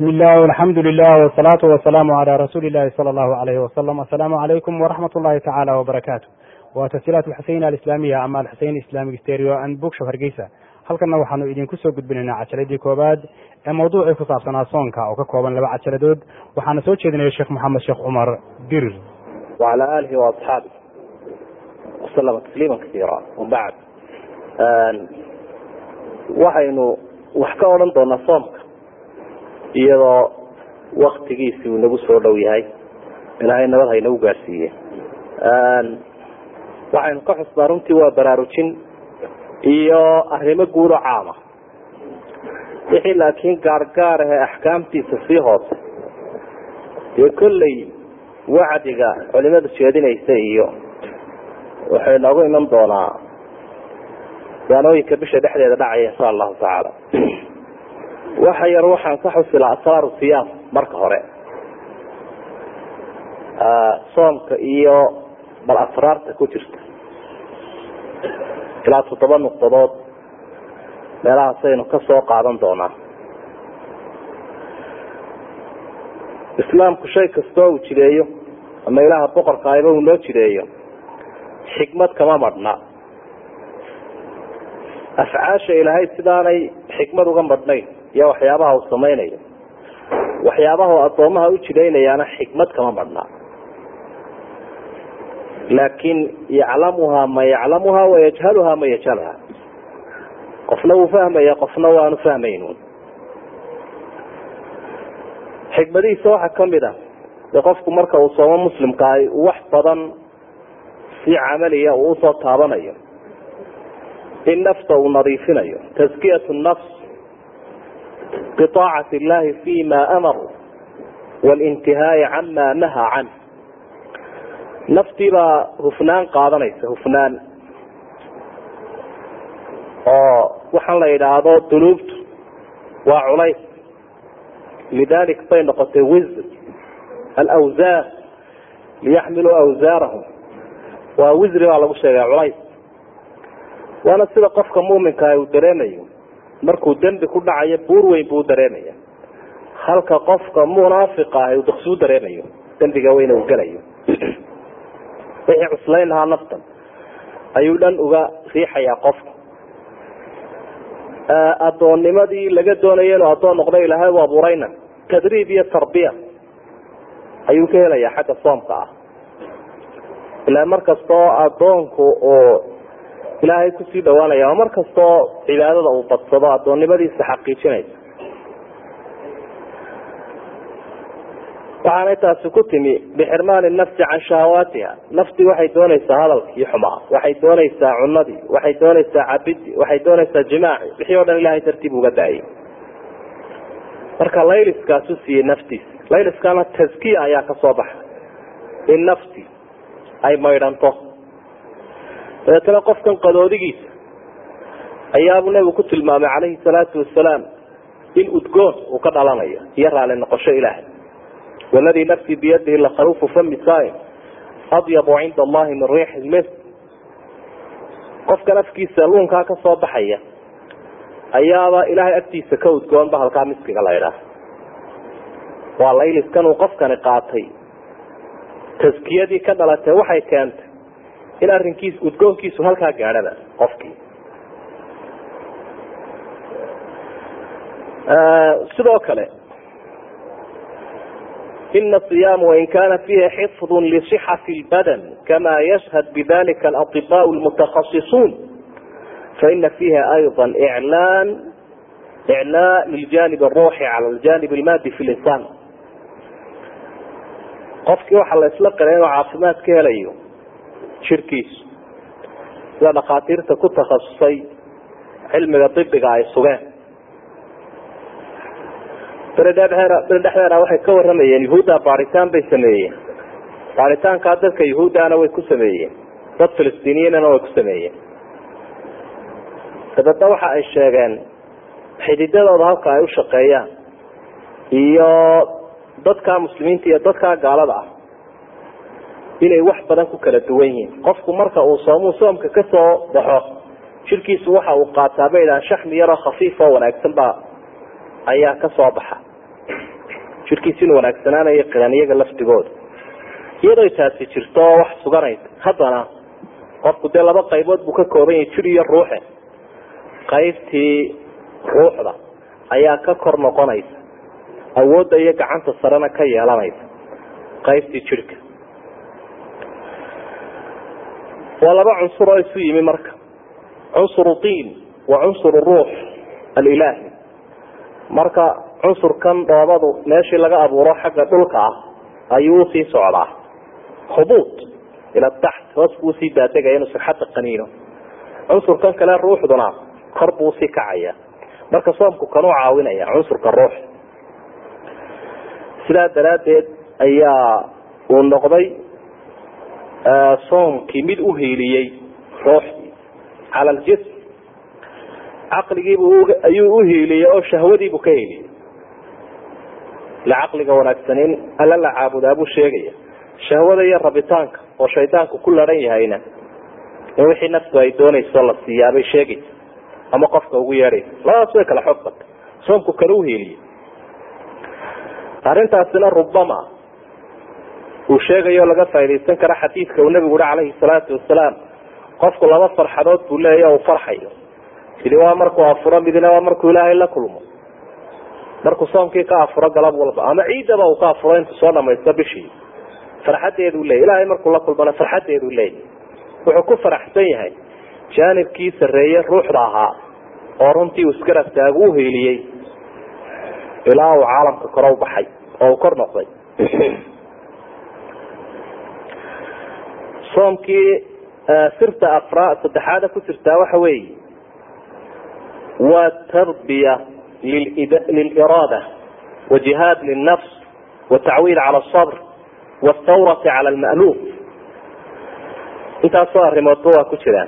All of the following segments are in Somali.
bismi illah alxamdu lilah wsalaatu wasalaamu calaa rasuuli illahi sala allahu alayhi wasalam assalaamu calaykum waraxmat ullahi tacaala wbarakaatu waa tasjiilaat alxuseyn alislaamiya ama alxuseyn islamic stereo and bookshop hargeysa halkanna waxaanu idinku soo gudbinaynaa cajaladii koowaad ee mawduucii ku saabsanaa soonka oo ka kooban laba cajaladood waxaana soo jeedinaya sheekh moxamed sheekh cumar dirir wala alihi waasxaabi waslama tasliima kaiira wabacd waxaynu wax ka odhan doonaa soomka iyadoo waktigiisi uu nagu soo dhow yahay ilaahay nabad haynagu gaadhsiiye waxaynu ka xusnaa runtii waa baraarujin iyo arrimo guudo caama wixii laakiin gaargaar ahee axkaamtiisa sii hoose dee kolley wacdiga culimadu jeedinaysa iyo waxay noogu iman doonaa daanooyinka bisha dhexdeeda dhacaya insha allahu tacaala waxa yar waxaan ka xusilaa asraaru siyaam marka hore soomka iyo bal asraarta ku jirta ilaa toddoba nuqdadood meelahaasaynu ka soo qaadan doonaa islaamku shay kastoo uu jireeyo ama ilaaha boqorka ayba uu noo jireeyo xikmad kama madhna afcaasha ilaahay sidaanay xikmad uga madhnayn iyo waxyaabaha uu samaynayo waxyaabaha uu addoomaha u jiraynayaana xikmad kama madhnaa laakin yaclamuhaa man yaclamuha wayajhaluhaa man yajhalha qofna wuu fahmaya qofna waanu fahmaynun xikmadihiisa waxaa kamid a de qofku marka uu soomo muslimkaahi wax badan si camaliya uu usoo taabanayo in nafta uu nadiifinayo taskiyat nafs biaacati illahi fi ma amar walintihaai cama nahaa can naftii baa hufnaan qaadanaysa hufnaan oo waxaan la yidhaahdo dunuubtu waa culays lidalik bay noqotay wisr alawsaar liyaxmiluu awsaarahum waa wisri baa lagu sheegay culays waana sida qofka muuminkaah uu dareemayo markuu dembi ku dhacayo buur weyn buu dareemaya halka qofka munaafiq ah uu daksuu dareemayo dembiga weyna uu gelayo wixii cuslayn lahaa naftan ayuu dhan uga riixayaa qofka addoonnimadii laga doonaya inuu addoon noqdo ilaahay u abuurayna tadriib iyo tarbiya ayuu ka helayaa xagga soomka ah ilaa mar kastoo addoonku uu ilaahay kusii dhawaanaya oo mar kastoo cibaadada uu badsado addoonnimadiisa xaqiijinaysa waxaanay taasi ku timi bixirmaani nafsi can shahawaatiha naftii waxay doonaysaa hadalkii xumaa waxay doonaysaa cunadii waxay doonaysaa cabidii waxay doonaysaa jimaaci wixii o dhan ilahay dartiib uga daayay marka layliskaasu siiyey naftiisa layliskana taskiya ayaa ka soo baxay in nafti ay maydhanto dabeetana qofkan qadoodigiisa ayaabuu nabigu ku tilmaamay calayhi salaatu wasalaam in udgoon uu ka dhalanayo iyo raali noqosho ilaahay waladii nafsii biyadihi lakhaluufu fami saaim adyabu cinda allahi min riixi lmis qofkan afkiisa luunkaa ka soo baxaya ayaaba ilaahay agtiisa ka udgoonba halkaa miskiga la ydhaah waa layliskan uu qofkani qaatay taskiyadii ka dhalatay waxay keentay in arrinkiis udgoonkiisu halkaa gaadhaba qofkii sidoo kale ina صiyaam wain kana fiihi xifظ lصxaةi اlbadan kama yashhad bidalika aطibاء اlmutakhasisuun faina fiiha ayضa claan iclaa liljanib الruuxi calى ljanib اlmadi fi linsaan qofkii waxaa la isla qira inuu caafimaad ka helayo jirkiisu sida dhakhaatiirta ku takhasusay cilmiga dibiga ay sugeen beri dhexdeeda waxay ka waramayeen yahuudda baaritaan bay sameeyeen baaritaankaa dadka yahuuddana way ku sameeyeen dad filistiiniyiinana way ku sameeyeen dabeedna waxa ay sheegeen xididadooda halka ay u shaqeeyaan iyo dadka muslimiinta iyo dadka gaalada ah inay wax badan ku kala duwan yihiin qofku marka uu soomuu soomka ka soo baxo jirkiisu waxa uu qaataa bay idhahaan shaxmi yaroo khafiif oo wanaagsan baa ayaa ka soo baxa jidhkiisi inu wanaagsanaanaya qiran iyaga laftigooda iyadoo taasi jirto oo wax suganaysa haddana qofku dee laba qaybood buu ka kooban yahay jir iyo ruuxe qaybtii ruuxda ayaa ka kor noqonaysa awoodda iyo gacanta sarena ka yeelanaysa qaybtii jidhka waa laba cunsur oo isu yimi marka cunsuru diin wa cunsuru ruux alilaahi marka cunsurkan dhoobadu meeshii laga abuuro xagga dhulka ah ayuu usii socdaa hubuud ila taxt hoos buu usii daadegaya inuu sixadda qaniino cunsurkan kale ruuxduna kor buu usii kacaya marka soomku kanuu caawinaya cunsurka ruux sidaa daraaddeed ayaa uu noqday soomkii mid uhiiliyey ruuxdii cala aljism caqligiibu ayuu uhiiliyey oo shahwadiibuu ka heliyey ila caqliga wanaagsanin alla la caabudaa buu sheegaya shahwada iyo rabitaanka oo shaydaanku ku laran yahayna in wixii naftu ay doonayso la siiyaabay sheegaysa ama qofka ugu yeedhaysa labadaas way kala xoog bata soomku kala uhiiliyey arrintaasina rubama uu sheegayo laga faaidaysan kara xadiidka uu nabigu uhi calayhi salaatu wasalaam qofku laba farxadood buu leeya uu farxayo midi waa markuu afuro midna waa markuu ilaahay la kulmo markuu soomkii ka afuro galab walba ama ciidaba uu ka afuro intuu soo dhamaysto bishii farxadeeduu leeyay ilaahay markuu la kulmana farxadeeduu leeyay wuxuu ku faraxsan yahay jaanibkii sarreeye ruuxda ahaa oo runtii uu isgarab taagu uhiiliyey ilaa uu caalamka kore u baxay oo uu kor noqday soomkii sirta afra saddexaada ku jirtaa waxa weeye waa tarbiya liliraada wajihaad lilnafs watacwiid cala asabr wاthawrati cala alma'luuf intaasoo arrimoodba waa ku jiraan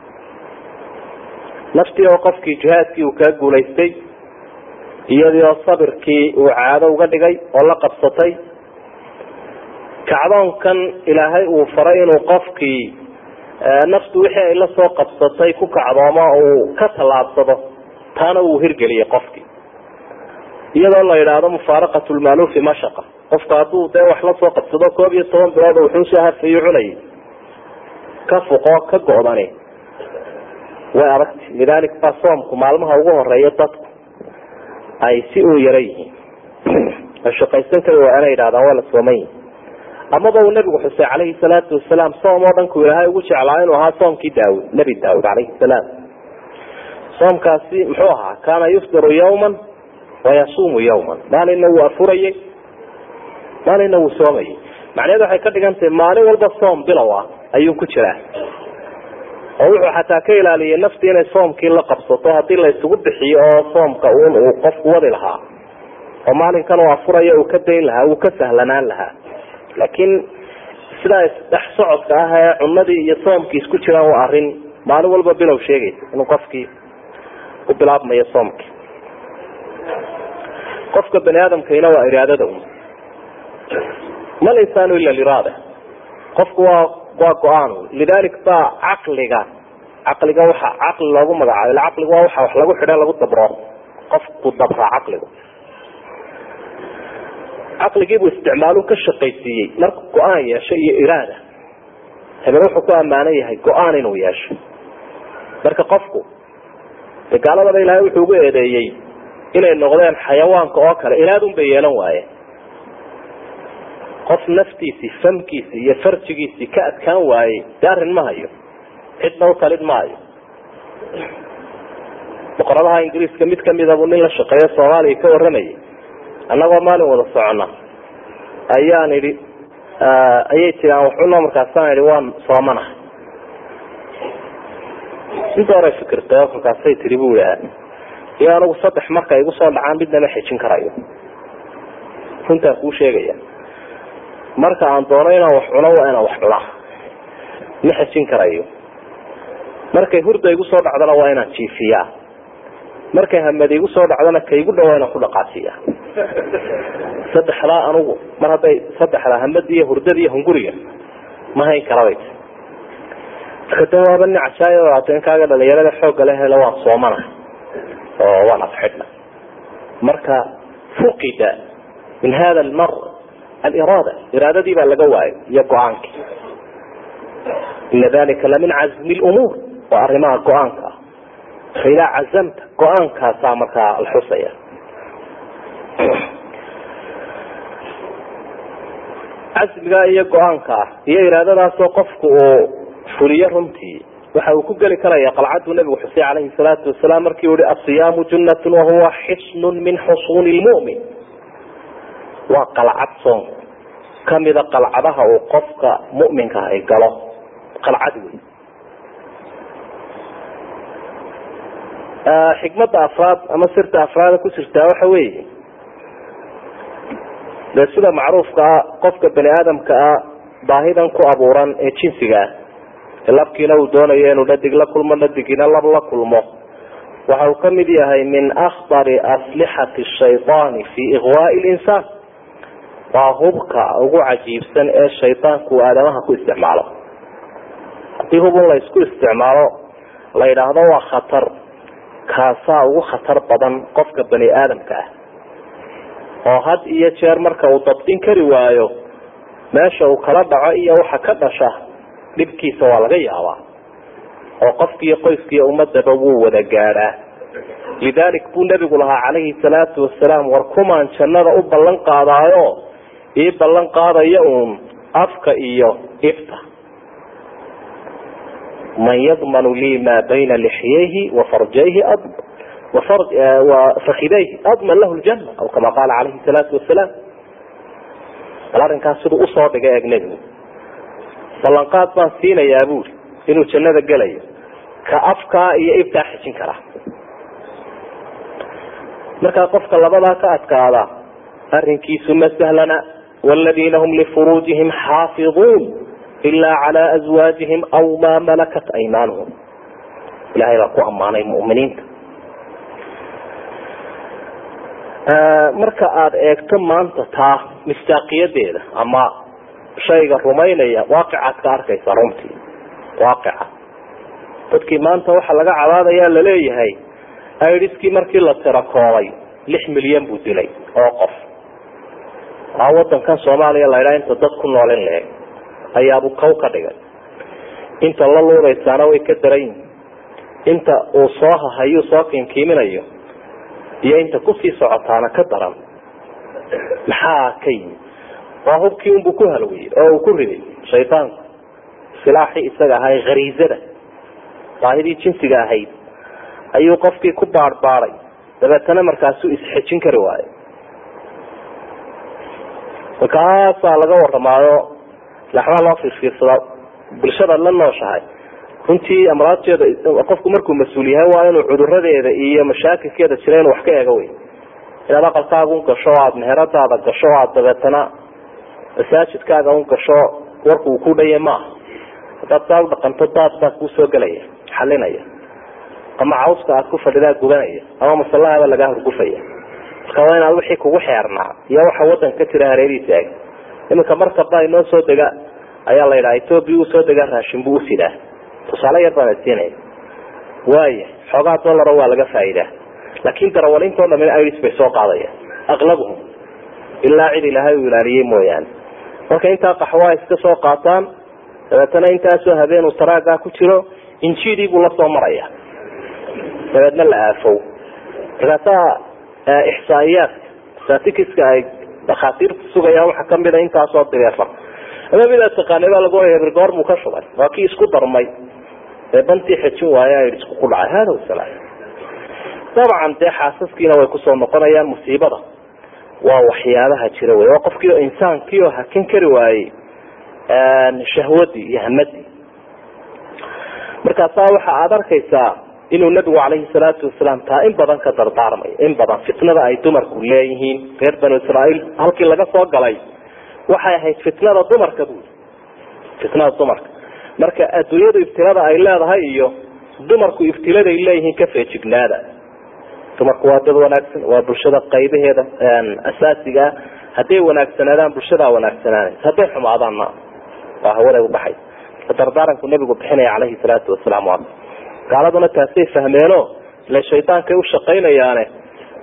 naftii oo qofkii jihaadkii uu kaa guulaystay iyadii oo sabirkii uu caado uga dhigay oo la qabsatay kacdoonkan ilaahay uu faray inuu qofkii naftu wixii ay la soo qabsatay ku kacdoomo uu ka tallaabsado taana uu hirgeliyey qofkii iyadoo la yidhaahdo mufaaraqat lmaaluufi mashaqa qofku hadduu dee wax la soo qabsado koob iyo toban bilood wuxuu soo hafayo cunayay ka fuqo ka go-dani way adagtay lidalik baa soomku maalmaha ugu horeeya dadku ay si uu yara yihiin shaqaysan kari waa inay yidhahdaan waa la sooman yihin amaba uu nabigu xusay calayhi salaatu wasalaam soom oo dhan ku ilaahay ugu jeclaa inuu ahaa soomkii daawud nebi daawud calayhi salaam soomkaasi muxuu ahaa kaana yufdiru yawman wayasuumu yawman maalinna wuu afurayey maalinna wuu soomayay macnaheedu waxay ka dhigan tahay maalin walba soom bilow ah ayuu ku jiraa oo wuxuu xataa ka ilaaliyay naftii inay soomkii la qabsato haddii la isugu bixiyo oo soomka un uu qofku wadi lahaa oo maalinkan uu afurayo uu ka dayn lahaa uu ka sahlanaan lahaa laakiin sidaa isdhex socodka ah ee cunadii iyo soomkii isku jiraan waa arrin maalin walba bilow sheegaysa inuu qofkii u bilaabmayo soomkii qofka bani aadamkayna waa iraadada un ma linsaanu ila liraada qofku waa waa go-aan lidalik baa caqliga caqliga waxa caqli loogu magacaabo ila caqliga waa waxa wax lagu xidha lagu dabro qofku dabraa caqligu caqligiibuu isticmaalu ka shaqaysiiyey marku go-aan yeesho iyo iraada hebel wuxuu ku ammaanan yahay go-aan inuu yeesho marka qofku de gaaladaba ilaahay wuxuu ugu eedeeyey inay noqdeen xayawaanka oo kale iraadun bay yeelan waayeen qof naftiisii famkiisii iyo farjigiisii ka adkaan waayey de arrin ma hayo cidna u talin maayo boqoradaha ingiriiska mid kamidabuu nin la shaqeeyo soomaaliya ka waramayay annagoo maalin wada socona ayaan idhi ayay jiraan waxuno markaasaan idhi waan soomanahay inta hore fikirtay oo markaasay tiri bu iha iyo anigu saddex marka igu soo dhacaan midna ma xejin karayo runtaan kuu sheegaya marka aan doono inaan wax cuno waa inaan wax cunaa ma xejin karayo markay hurda igu soo dhacdana waa inaan jiifiyaa markay hamad igu soo dhacdana kaigu dhawaa inaan ku dhaqaasiya saddexdaa anugu mar hadday saddexdaa hamada iyo hurdada iyo hunguriga ma hayn karabay marka de waaba nin cajaayo ato in kaaga dhalinyarada xoogga le hele waan soomana oo waan afxidhna marka fuqida min hada almar aliraada iraadadii baa laga waayay iyo go-aankii ina dalika lamin cazmi lumuur waa arrimaha go-aanka ah faidaa cazamta go-aankaasaa markaa la xusaya casmiga iyo go-aanka ah iyo iraadadaasoo qofku uu fuliyo runtii waxa uu ku geli karaya qalcaduu nabigu xusay calayhi salaatu wasalaam markii uu hi asiyaamu junnatun wahuwa xisnun min xusuuni lmu'min waa qalcad soonku kamida qalcadaha uu qofka mu'minka ay galo qalcad wey xikmada afraad ama sirta afraada ku jirtaa waxa weeye dee sida macruufka ah qofka bani aadamka ah baahidan ku abuuran ee jinsiga ah labkiina uu doonayo inuu dhadig la kulmo dhadigina lab la kulmo waxa uu kamid yahay min akhtari aslixati shayطaani fi iqwaai linsaan waa hubka ugu cajiibsan ee shaydaanku uu aadamaha ku isticmaalo haddii hubun la isku isticmaalo la yidhaahdo waa khatar kaasaa ugu khatar badan qofka bani aadamka ah oo had iyo jeer marka uu dabdin kari waayo meesha uu kala dhaco iyo waxa ka dhasha dhibkiisa waa laga yaabaa oo qofkiiyo qoyskiiyo ummadaba wuu wada gaadhaa lidalik buu nebigu lahaa calayhi salaatu wasalaam war kumaan jannada u ballan qaadaayo ii ballan qaadaya uun afka iyo ifta man yadmanu lii maa bayna lixyayhi wa farjayhi fakidayhi adman lahu ljana aw kama qaala calayhi salaatu wasalaam bal arrinkaas siduu usoo dhigay eeg nebigu ballanqaad baan siinayaa buuri inuu jannada gelayo ka afkaa iyo iftaa xijin karaa markaa qofka labadaa ka adkaada arrinkiisu ma sahlana wladiina hum lifuruujihim xaafiظuun ila cala azwaajihim aw maa malakat aymaanuhum ilahay baa ku ammaanay muminiinta marka aada eegto maanta taa mistaaqiyadeeda ama shayga rumaynaya waaqicaad ka arkaysa runtii waaqica dadkii maanta waxaa laga cabaadaya laleeyahay idiskii markii la tirakoobay lix milyan buu dilay oo qof waa wadankan soomaaliya la ydhaha inta dad ku nool in leeg ayaabuu kow ka dhigay inta la luudaysaana way ka daran yihin inta uu soo hahayuu soo kinkiiminayo iyo inta kusii socotaana ka daran maxaa ka yimi waa hubkii unbuu ku halwiyey oo uu ku riday shaydaanku silaaxii isaga ahaa khariizada baahidii jinsiga ahayd ayuu qofkii ku baadhbaaday dabeetana markaasuu isxejin kari waayo markaasaa laga waramaayo laxmaa loo fiirfiirsadaa bulshadaad la nooshahay runtii amraadteeda qofku markuu mas-uul yahay waa inuu cuduradeeda iyo mashaakilkeeda jira inuu wax ka eego wey inaad aqalkaaga un gasho o aada meheradaada gasho o aada dabeetana masaajidkaaga un gasho warku uu ku dhaya maaha haddaad saa u dhaqanto daad baa kuusoo gelaya xalinaya ama cawska aad ku fadhidaa gubanaya ama masalahaba lagaa hurgufaya marka waa inaad wixii kugu xeernaa iyo waxa wadanka ka jira hareerihiisa eg iminka markaba inoo soo dega ayaa la yidhaha etoobiya uu soo degaa raashin buu usidaa tusaale yar baan siinaya waaya xoogaa dollara waa laga faa'iidaa laakin darawaliintoo dhamin iris bay soo qaadayaan aqlabuhum ilaa cid ilaahay uu ilaaliyey mooyaane marka intaa qaxwaa iska soo qaataan dabeetana intaasoo habeen uu taraagaa ku jiro injidii buu lasoo maraya dabeedna la aafow markaasaa ixsaa'iyaadka statistiska ay dhakhaatiirta sugayaan waxaa kamida intaasoo direefar ama midaad taqaanay baa lagu oya goor buu ka shubay waa kii isku darmay ee bantii xejin waaye isku ku dhacay hada wasalaam dabcan dee xaasaskiina way kusoo noqonayaan musiibada waa waxyaabaha jira wey waa qofkii oo insaankii oo hakin kari waayey shahwadii iyo hamadii markaasaa waxa aada arkaysaa inuu nabigu calayhi salaatu wasalaam taa in badan ka dardaarmayo in badan fitnada ay dumarku leeyihiin reer banu israaeil halkii laga soo galay waxay ahayd fitnada dumarka bui fitnada dumarka marka adduunyadu ibtilada ay leedahay iyo dumarku ibtiladay leeyihiin ka feejignaada dumarku waa dad wanaagsan waa bulshada qaybaheeda asaasigaa hadday wanaagsanaadaan bulshadaa wanaagsanaanaysa hadday xumaadaanna waa hawada ubaxay dardaaranku nabigu bixinaya calayhi salaatu wasalaam gaaladuna taasay fahmeeno ile shaydaankay ushaqaynayaane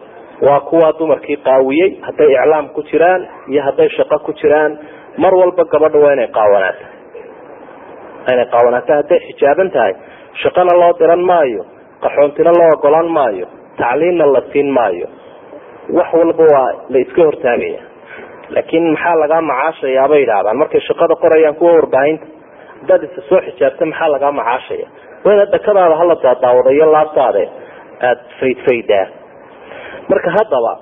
waa kuwaa dumarkii qaawiyey hadday iclaam ku jiraan iyo hadday shaqo ku jiraan mar walba gabadha waa inay qaawanaato inay qaawanaato hadday xijaaban tahay shaqona loo diran maayo qaxoontina loo ogolaan maayo tacliimna la siin maayo wax walba waa la iska hortaagaya laakiin maxaa lagaa macaashayaa bay idhahdaan markay shaqada qorayaan kuwa warbaahinta haddaad isa soo xijaabta maxaa lagaa macaashaya waa inaad dakadaada hala daadaawada iyo laabtaade aada faydfaydaa marka haddaba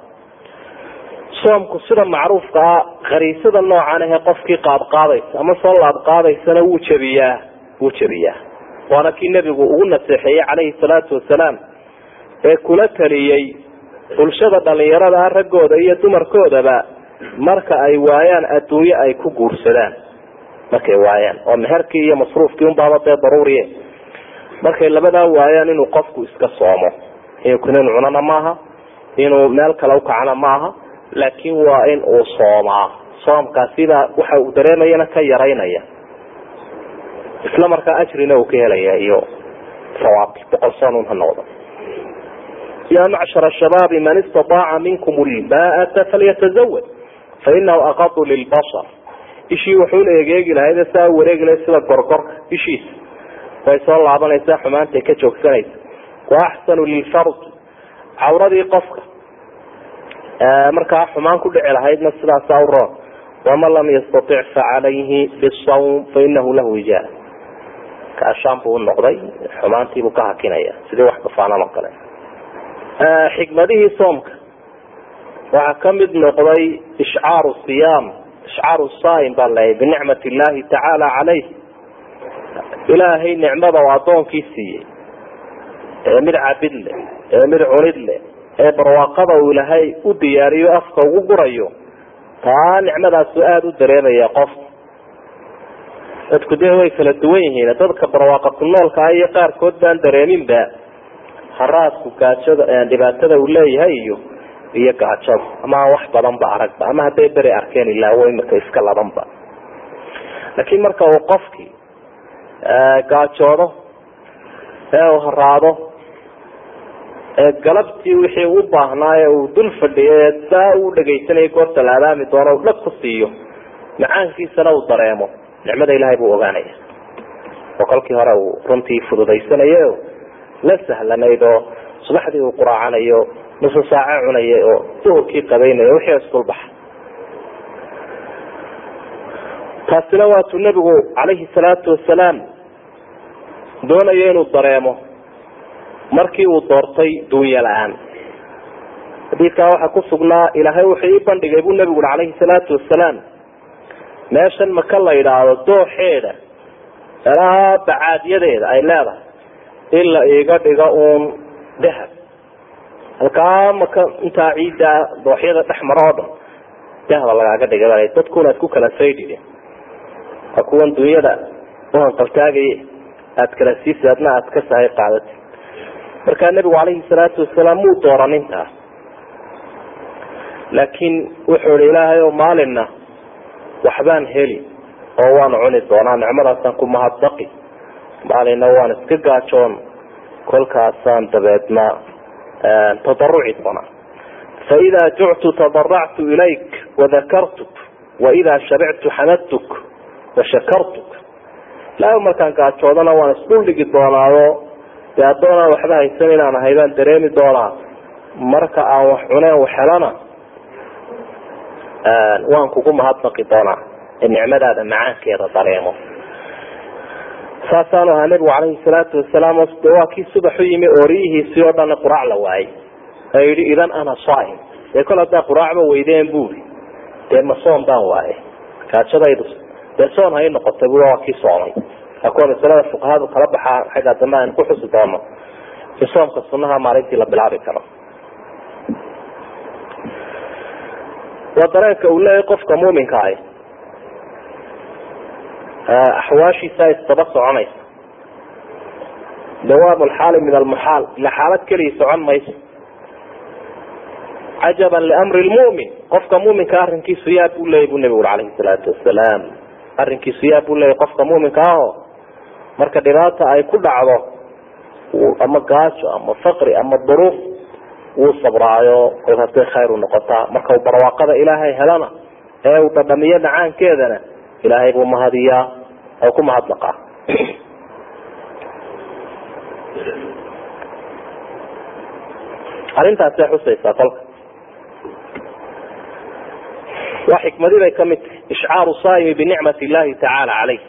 soomku sida macruufka ah khariisada noocan ahee qofkii qaadqaadaysa ama soo laabqaadaysana wuu jebiyaa wuu jebiyaa waana kii nebigu ugu naseexeeyey calayhi salaatu wasalaam ee kula taliyey bulshada dhalinyarada ah raggooda iyo dumarkoodaba marka ay waayaan adduunyo ay ku guursadaan markay waayaan oo meherkii iyo masruufkii unbaaba dee daruuriye markay labadaa waayaan inuu qofku iska soomo inuu kunin cunana maaha inuu meel kale ukacana maaha laakiin waa in uu soomaa soomkaasibaa waxa uu dareemayana ka yaraynaya isla markaa ajrina uu ka helaya iyo sawaabki boqol soonun ha noqdo ya macshar shabaabi man istaaaca minkum lbaata falyatazawaj fainahu aqadu lilbasar ishii wuxuu la egeegi lahayd saa wareegi lahayd sida gorgorka ishiisa way soo laabanaysaa xumaantay ka joogsanaysa wa axsanu lilfard cawradii qofka markaa xumaan ku dhici lahaydna sidaasaa u roon waman lam yastatic facalayhi bisawm fainahu lahu wijaar kaashaan buu unoqday xumaantiibuu ka hakinaya sidii wax dafaanan oo kale xikmadihii soomka waxaa kamid noqday ishcaaru siyaam ishcaaru saim baa leeyahy binicmat illahi tacaala caleyh ilaahay nicmada oo addoonkii siiyey ee mid cabid leh ee mid cunid leh ee barwaaqada uu ilaahay u diyaariyo afka ugu gurayo taa nicmadaasu aada u dareemaya qof dadku dee way kala duwan yihiin dadka barwaaqa ku noolka ah iyo qaarkood baan dareeminba haraadku gaajada dhibaatada uu leeyahay iyo iyo gaajada ama wax badan ba aragba ama hadday beri arkeen ilaawo imika iska labanba laakiin marka uu qofkii gaajoodo ee uu haraado ee galabtii wixii u baahnaa ee uu dul fadhiyo saa u dhegaysanayay goorta la adaami doono u dhag ku siiyo macaankiisana uu dareemo nicmada ilaahay buu ogaanaya oo kolkii hore uu runtii fududaysanayo la sahlanayd oo subaxdii uu quraacanayo nusu saace cunayay oo duhurkii qabaynayo wixii isdulbaxa taasina waatuu nebigu calayhi salaatu wasalaam doonayo inuu dareemo markii uu doortay duunya la-aan xadiidkaa waxaa ku sugnaa ilaahay wuxuu ii bandhigay buu nebigu ui calayhi salaatu wasalaam meeshan maka la yidhaahdo dooxeeda meelaha bacaadyadeeda ay leedahay in la iiga dhigo uun dahab halkaa maka intaa ciidda dooxyada dhex maro oo dhan dahaba lagaaga dhigay dadkuna ad ku kala saydhide waa kuwan dunyada uhanqaltaagaye aada kala siisi adna aada ka sahay qaadati markaa nebigu calayhi salaatu wasalaam muu dooran intaa laakiin wuxuu ihi ilaahay oo maalinna waxbaan heli oo waan cuni doonaa nicmadaasaan ku mahadbaqi maalinna waan iska gaajoon kolkaasaan dabeedna tadaruci doonaa faidaa juctu tadaractu ilayk wadakartuk waidaa shabictu xamadtuk washakartuk ilaahay markaan gaajoodana waan isdhuldhigi doonaayo dee addoonaan waxba haysan inaan ahay baan dareemi doonaa marka aan wax cuneen wax helana waan kugu mahadnaqi doonaa ee nicmadaada macaankeeda dareemo saasaanu ahaa nebigu calayhi salaatu wasalaam de waa kii subax u yimi ooriyihiisii oo dhan quraac la waayey ee yidhi idan ana saaim dee kol haddaa quraacba weydeen buuri dee ma soom baan waaye gaajadaydu dee soon hay noqotay bu waa kii soomay waa kuwa masalada fuqahadu kala baxaa xagga dambe aynu ku xusi doono in soomka sunaha maalintii la bilaabi karo waa dareenka uu leeyahay qofka muuminka ahi axwaashiisa isdaba soconaysa dawaam lxaali min almuxaal ila xaalad keliya socon mayso cajaban liamri lmumin qofka muminka arrinkiisu yaa buu leeyay bu nebigu uri calayhi salaatu wasalaam arrinkiisu yaa buu leeyay qofka muminka aho marka dhibaata ay ku dhacdo ama gaajo ama faqri ama duruuf wuu sabraayo kolkaasay khayr u noqotaa marka uu barwaaqada ilaahay helana ee uu dhadhamiyo dhacaankeedana ilaahay buu mahadiyaa oo ku mahadnaqaa arrintaasay xusaysaa kolka waa xikmadii bay kamid tahay ishcaaru saaimi binicmat illahi tacaala caleyh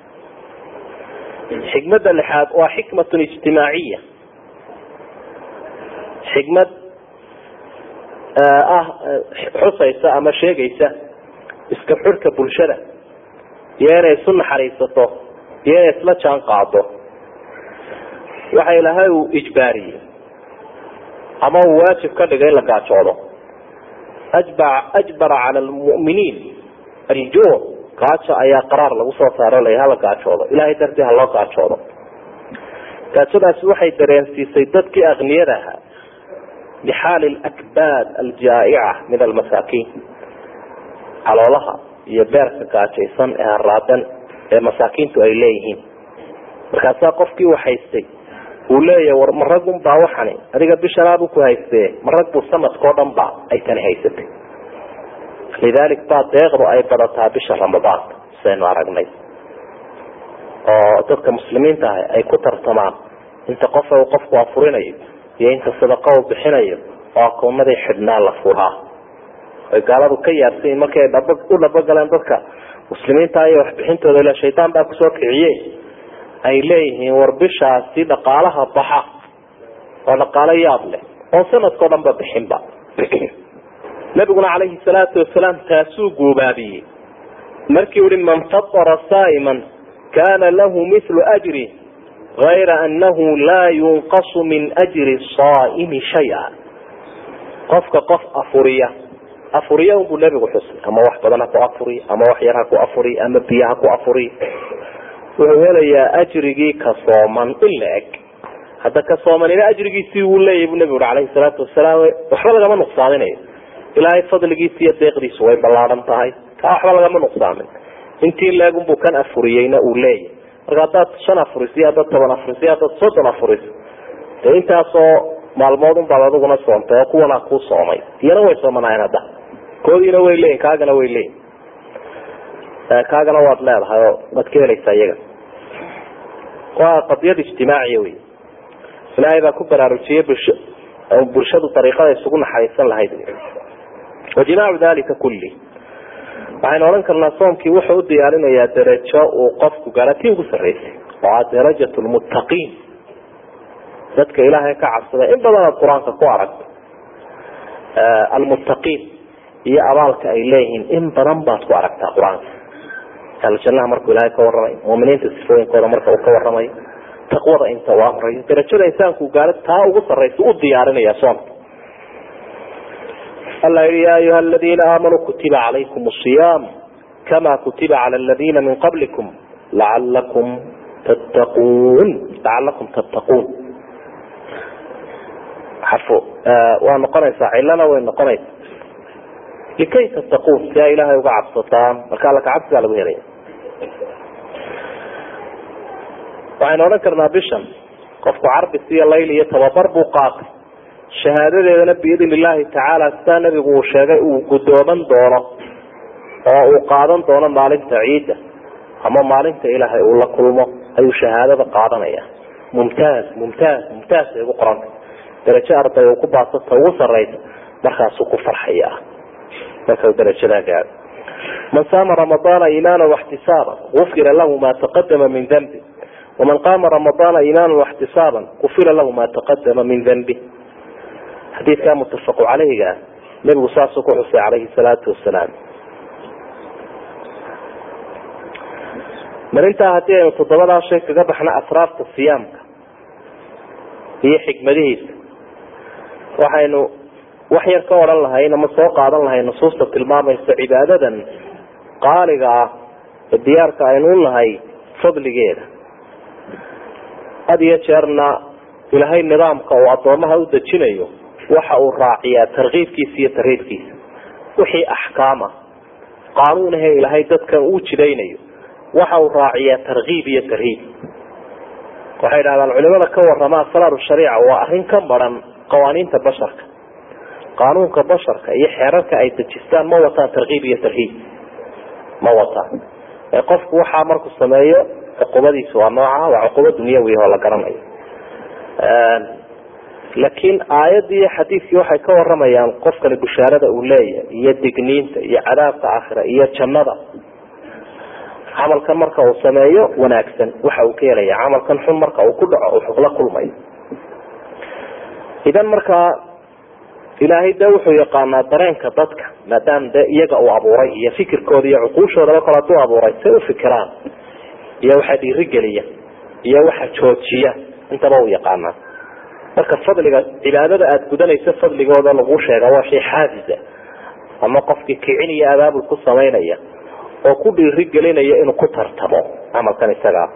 xikmadda lixaad waa xikmatun ijtimaaciya xikmad ah xusaysa ama sheegaysa iska xurka bulshada iyo inay isu naxariisato iyo inay isla jaan qaado waxa ilaahay uu ijbaariyey ama uu waajib ka dhigay in la gaajoodo ajbara cala lmu'miniin aljuuc gaajo ayaa qaraar lagu soo saaro la hala gaajoodo ilahay dartii ha loo gaajoodo gaajadaasi waxay dareensiisay dadkii akniyada ahaa bixaali lakbaad aljaa'ica min almasaakiin caloolaha iyo beerka gaajaysan ee haraadan ee masaakiintu ay leeyihiin markaasaa qofkii u haystay uu leeyahy war ma rag unbaa waxani adiga bishanaabu ku hayste ma rag buu sanadkao dhan ba ay tani haysatay lidalik baa deeqdu ay badataa bisha ramadaanka sidaynu aragnay oo dadka muslimiinta ah ay ku tartamaan inta qofa uu qofku afurinayo iyo inta sadaqa uu bixinayo oo akoonadii xidhnaa la furaa ay gaaladu ka yaabsayin markii ay dhab u dhabagaleen dadka muslimiinta iyo waxbixintooda ila shaydaan baa kusoo kiciye ay leeyihiin war bishaasi dhaqaalaha baxa oo dhaqaalo yaab leh oo sanadkao dhan ba bixinba nabiguna calayhi salaatu wasalaam taasuu guubaabiyey markii uhi man fatara saa'iman kana lahu mithlu ajri gayra anahu laa yunqasu min ajri saa'imi shaya qofka qof afuriya afuriya unbuu nebigu xusay ama wax badan ha ku afuri ama wax yar ha ku afuri ama biyo ha ku afuri wuxuu helayaa ajrigii ka sooman in la eg hadda ka soomanina ajrigiisii wuu leeyahy buu nebigu ui calayhi salaatu wasalaam waxba lagama nuqsaaminayo ilaahay fadligiisa iyo deeqdiisu way ballaaran tahay kaa waxba lagama nuqsaamin intii leegunbuu kan afuriyeyna uu leeyahy marka haddaad shan afuris iyo haddaad toban afuris iyo haddaad soddon afuris dee intaasoo maalmood unbaad adiguna soontay oo kuwana kuu soomay iyana way soomanaayeen hadda koodiina way leeyihin kaagana way leeyihin kaagana waad leedahay oo waad ka helaysaa iyaga waa qadiyad ijtimaaciya wey ilaahay baa ku baraarujiyey bulsho bulshadu dariiqada isugu naxariisan lahayd wajimaacu dalika kulli waxaynu odhan karnaa soomkii wuxuu u diyaarinayaa darajo uu qofku gaara tii ugu sarreysay oo ah darajat lmuttaqiin dadka ilaahay ka cabsada in badan aad qur-aanka ku aragto almuttaqiin iyo abaalka ay leeyihiin in badan baad ku aragtaa qur-aanka aljanaha markuu ilaahay ka warramay muminiinta sifooyinkooda marka uu ka warramayo taqwada inta uu amrayo darajada insaanku gaaro taa ugu sarraysa u diyaarinaya soomka alla yihi ya ayuha aladiina aamanuu kutiba calaykum asiyaam kama kutiba cala aladiina min qablikum lacalakum tattaquun lacalakum tattaquun xarfo waa noqonaysaa cilana way noqonaysa likay tattaquun si ay ilaahay uga cabsataan marka alla kacabsigaa lagu helaya waxaynu odhan karnaa bishan qofku carbis iyo layl iyo tababar buu qaatay shahaadadeedana biidn illaahi tacaala sidaa nabigu uu sheegay uu guddooman doono oo uu qaadan doono maalinta ciidda ama maalinta ilaahay uu la kulmo ayuu shahaadada qaadanaya mumtaaz mumtaaz mumtaaz ay ugu qoranta darajo arday uu ku baasata ugu saraysa markaasuu ku farxaya marka darajadaa gaado man saama ramadaana iimaana waxtisaaba gufira lahu ma taqadama min dambi waman qaama ramadaana iimaana waxtisaaba gufira lahu ma taqadama min dambi xadiidkaa muttafaqu caleyhiga ah nebigu saasuu ku xusay calayhi salaatu wasalaam mar intaa haddii aynu toddobadaa shay kaga baxna asraarta siyaamka iyo xikmadihiisa waxaynu wax yar ka odhan lahayn ama soo qaadan lahay nusuusta tilmaamaysa cibaadadan qaaliga ah ee diyaarka aynu u nahay fadligeeda had iyo jeerna ilaahay nidaamka uu addoomaha u dejinayo waxa uu raaciyaa tarkiibkiisa iyo tarhiibkiisa wixii axkaama qaanuun ahe ilaahay dadkan uu jidaynayo waxa uu raaciyaa tarkiib iyo tarhiib waxay dhahdaan culimada ka warama asraaru shariica waa arrin ka maran qawaaniinta basharka qaanuunka basharka iyo xeerarka ay dejistaan ma wataan tarkiib iyo tarhiib ma wataan ee qofku waxaa markuu sameeyo cuqubadiisu waa nooca waa cuqubo dunyawi oo la garanayo laakiin aayadii iyo xadiidkii waxay ka waramayaan qofkani bushaarada uu leeyahay iyo digniinta iyo cadaabka aakhira iyo jannada camalkan marka uu sameeyo wanaagsan waxa uu ka helaya camalkan xun marka uu ku dhaco uu la kulmayo idan markaa ilaahay de wuxuu yaqaanaa dareenka dadka maadaama de iyaga uu abuuray iyo fikirkooda iyo cuquushoodaba kale haduu abuuray say ufikiraan iyo waxa dhiirigeliya iyo waxa joojiya intaba uu yaqaanaa marka fadliga cibaadada aada gudanayso fadligooda lagu sheega waa shay xaafisa ama qofkii kicin iyo abaabul ku samaynaya oo ku dhiirigelinaya inuu ku tartamo camalkan isagaa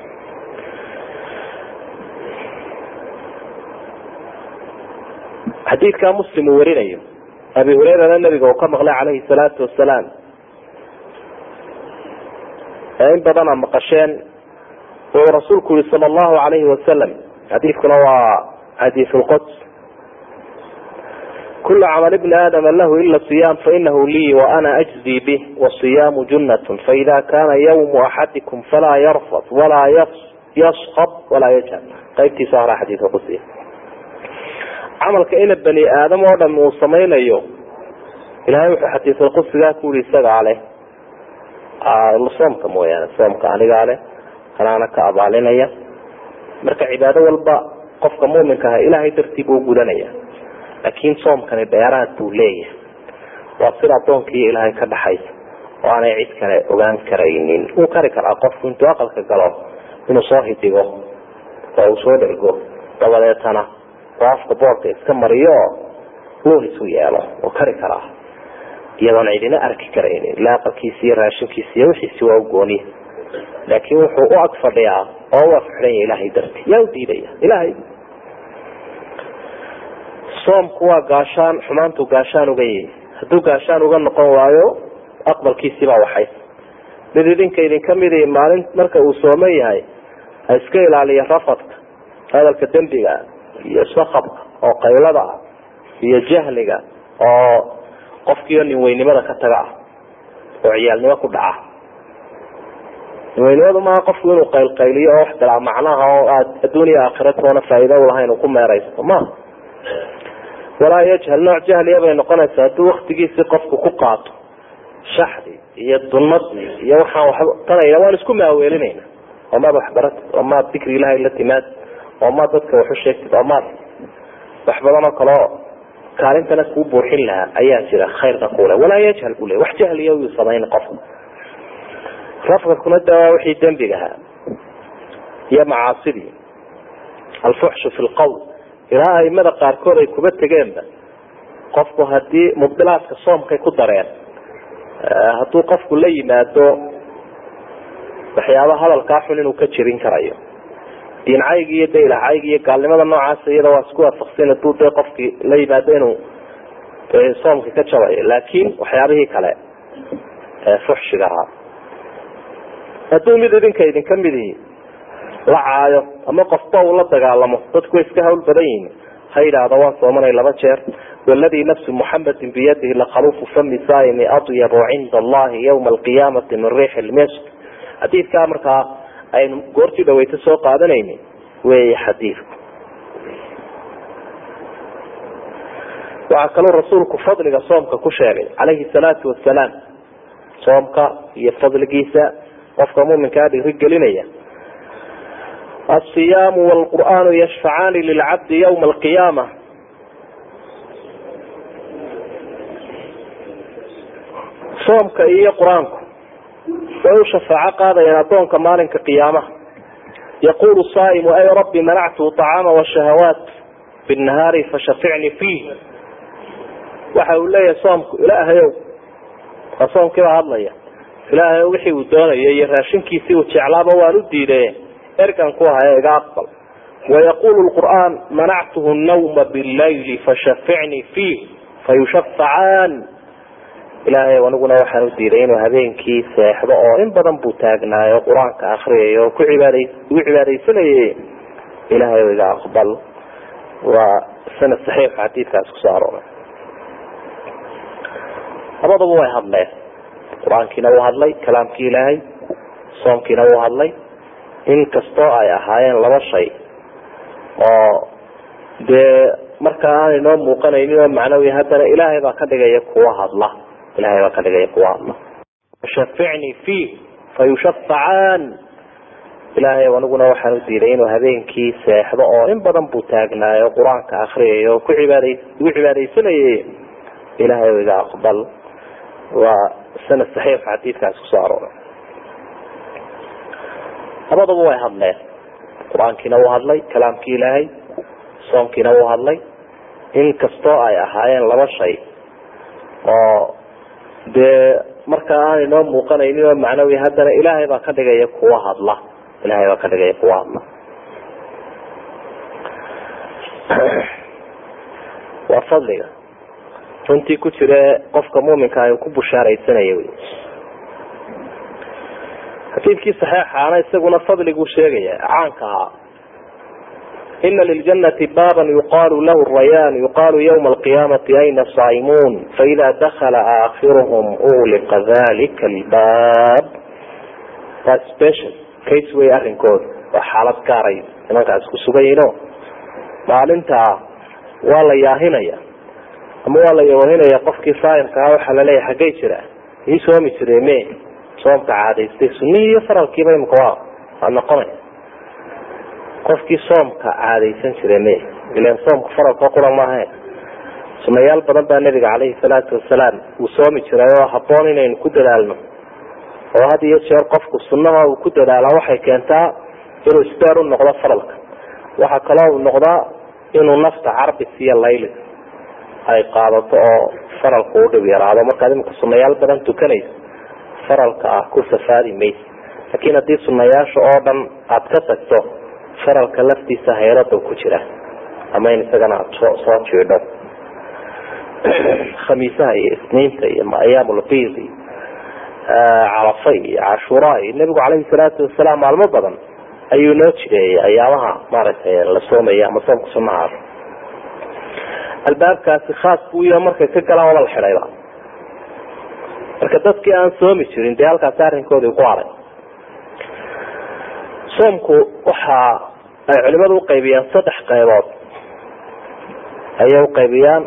xadiidkaa muslim uu warinayo abi hureyrana nabiga uu ka maqlay calayhi salaatu wasalaam ee in badana maqasheen wuxuu rasuulku yihi sala allahu alayhi wasalam xadiidkuna waa xadiis lquds kula camal bni aadama lahu ila siyam fainahu lii waana ajzi bih wasiyaamu junat faida kana ywmu axadikum falaa yarfad walaa yaskab walaa yajhal qaybtiisa hora xadiika qusiya camalka ina bani aadam oo dham uu samaynayo ilahay wuxuu xadiisulqudsigaa ku yihi isagaa leh soomka mooyaane soomka anigaa leh kanaana ka abaalinaya marka cibaado walba qofka muminka ah ilahay dartii buu gudanaya laakin soomkani dheeraad buu leeyahay waa sida adoonkiiyo ilaahay ka dhaxaysa oo aanay cid kale ogaan karaynin wuu kari karaa qofku intuu aqalka galo inuu soo hidigo oo uu soo dhergo dabadeetana oo afka boorka iska mariyo oo luun isu yeelo wuu kari karaa iyadoon cidina arki karaynin ila aqalkiisi iyo raashinkiisi iyo wixiisi waa u gooniya laakin wuxuu u ag fadhiyaa oo u afxidhanya ilahay darti yaa u diidaya ilahay soomku waa gaashaan xumaantu gaashaan uga yihi hadduu gaashaan uga noqon waayo aqbalkiisiibaa waxay mid idinka idinka midi maalin marka uu sooman yahay ha iska ilaaliya rafadka hadalka dembiga iyo sakabka oo qaylada ah iyo jahliga oo qofkiio ninweynimada ka taga ah oo ciyaalnimo ku dhaca ninweynimadu maaha qofku inuu qaylqayliyo oo wax dalaa macnaha oo aad adduuniya aakhira toona faa'iida ulahayn uu ku meeraysto ma walaa yajhal nooc jahliya bay noqonaysaa hadduu waktigiisii qofku ku qaato shaxdi iyo dunadii iyo waxaan waxba tanayna waan isku maaweelinayna oo maad waxbaratid oo maad dikri ilahay la timaad oo maad dadka waxu sheegtid oo maad wax badan oo kaleo kaalintana kuu buuxin lahaa ayaa jira khayrka kule walaa yajhal buu le wax jahliya uu samayn qofka rafkakuna da waa wixii dembigahaa iyo macaasidii alfuxshu fi lqawl ilaa aimada qaarkood ay kuba tegeenba qofku hadii mubdilaadka soomkay ku dareen hadduu qofku la yimaado waxyaaba hadalkaa xun inuu ka jirin karayo diincaygi iyo daylacaygi iyo gaalnimada noocaas iyada waa isku waafaqsan haduu dee qofkii la yimaado inuu soomka ka jabayo laakin waxyaabihii kale fuxshiga ahaa hadduu mid idinka idinka midi la caayo ama qofba uu la dagaalamo dadku way iska hawl badan yihiin ha yidhaahdo waan soomanay laba jeer waladii nafsu muxamedin biyadihi lakaluufu fami saaimi adyabu cinda allahi ywma alqiyaamati min riix lmisk xadiidkaa markaa aynu goortii dhaweyto soo qaadanayni wey xadiidku waxaa kaloo rasuulku fadliga soomka ku sheegay calayhi salaatu wasalaam soomka iyo fadligiisa qofka muminkaa dhiri gelinaya الصyam والqur'an yشفcaani lilcabdi ywma alqiyaama soomka iyo qur-aanku way u shafaaco qaadayaan adoonka maalinka qiyaamaha yaqulu saa'imu ay rabbi manactu طacaama wshahawaat bالnahaari fashaficnii fiih waxa uu leeyahay soomku ilaahayow waa soomkiibaa hadlaya ilaahayow wixii uu doonaya iyo raashinkiisii uu jeclaaba waan u diiday ergan ku ahay iga aqbal wayaqulu lqur'aan manactuhu nawma billayli fashaficnii fiih fayushafacaan ilaahay aniguna waxaan u diiday inuu habeenkii seexdo oo in badan buu taagnaayo qur-aanka akriyay oo ku cibaad ugu cibaadaysanayay ilaahay iga aqbal waa sanad saxiix xadiidkaas kusoo arooray labadaba way hadleen qur-aankiina wuu hadlay kalaamkii ilaahay soomkiina wuu hadlay in kastoo ay ahaayeen laba shay oo dee markaa aanay noo muuqanaynin oo macnawi haddana ilaahay baa ka dhigaya kuwa hadla ilahay baa ka dhigaya kuwa hadla shaficnii fiih fayushafacaan ilaahay aniguna waxaan u diiday inuu habeenkii seexdo oo in badan buu taagnaayo qur-aanka akriyay oo ku cibaad ugu cibaadaysanayay ilahay iga aqbal waa sanad saxiix xadiidkaas kusoo arooray labadaba way hadleen qur-aankiina wuu hadlay kalaamkii ilaahay soomkiina wuu hadlay in kastoo ay ahaayeen laba shay oo dee markaa aanay noo muuqanaynin oo macnawi haddana ilaahay baa ka dhigaya kuwa hadla ilahay baa ka dhigaya kuwa hadla waa fadliga runtii ku jire qofka muminka ay ku bushaaraysanaya wy xadiidkii saxeixaana isaguna fadliguu sheegaya caanka ahaa ina liljanati baaban yuqaalu lahu rayaan yuqaalu ywma alqiyaamati ayna saa'imuun faida dakala aakhiruhum ugliqa dalika albaab waa special case wey arrinkooda waa xaalad gaaray nimankaas ku sugan yihiino maalintaa waa la yaahinaya ama waa la yoohinaya qofkii saayimka ah waxaa laleeyahay xaggay jira ii soomi jire me soomka caadaystay sunihii iyo faralkiiba imika waa waa noqonaya qofkii soomka caadaysan jire me ilan soomka faralka qura maaha sunayaal badan baa nabiga caleyhi salaatu wasalaam uu soomi jiray oo haboon inaynu ku dadaalno oo had iyo jeer qofku sunaha uu ku dadaala waxay keentaa inuu isbeer u noqdo faralka waxaa kaloo uu noqdaa inuu nafta carbis iyo laylis ay qaadato oo faralku u dhib yaraado markaad imika sunayaal badan tukanaysa faralka ah ku safaadi maysa laakiin haddii sunayaasha oo dhan aada ka tagto faralka laftiisa hayrada ku jira ama in isagana aada soo soo jiidho khamiisaha iyo isniinta iyo ayaamulbiid iyo carafa iyo cashuura iyo nebigu caleyhi salaatu wasalaam maalmo badan ayuu noo jireeyay ayaamaha maaragtay la soomaya ama soomka sunaha albaabkaasi khaas buu yaha markay ka galaan waba la xidhayba marka dadkii aan soomi jirin dee halkaasi arrinkoodii ku haray soomku waxa ay culimadu uqaybiyaan saddex qaybood ayay uqaybiyaan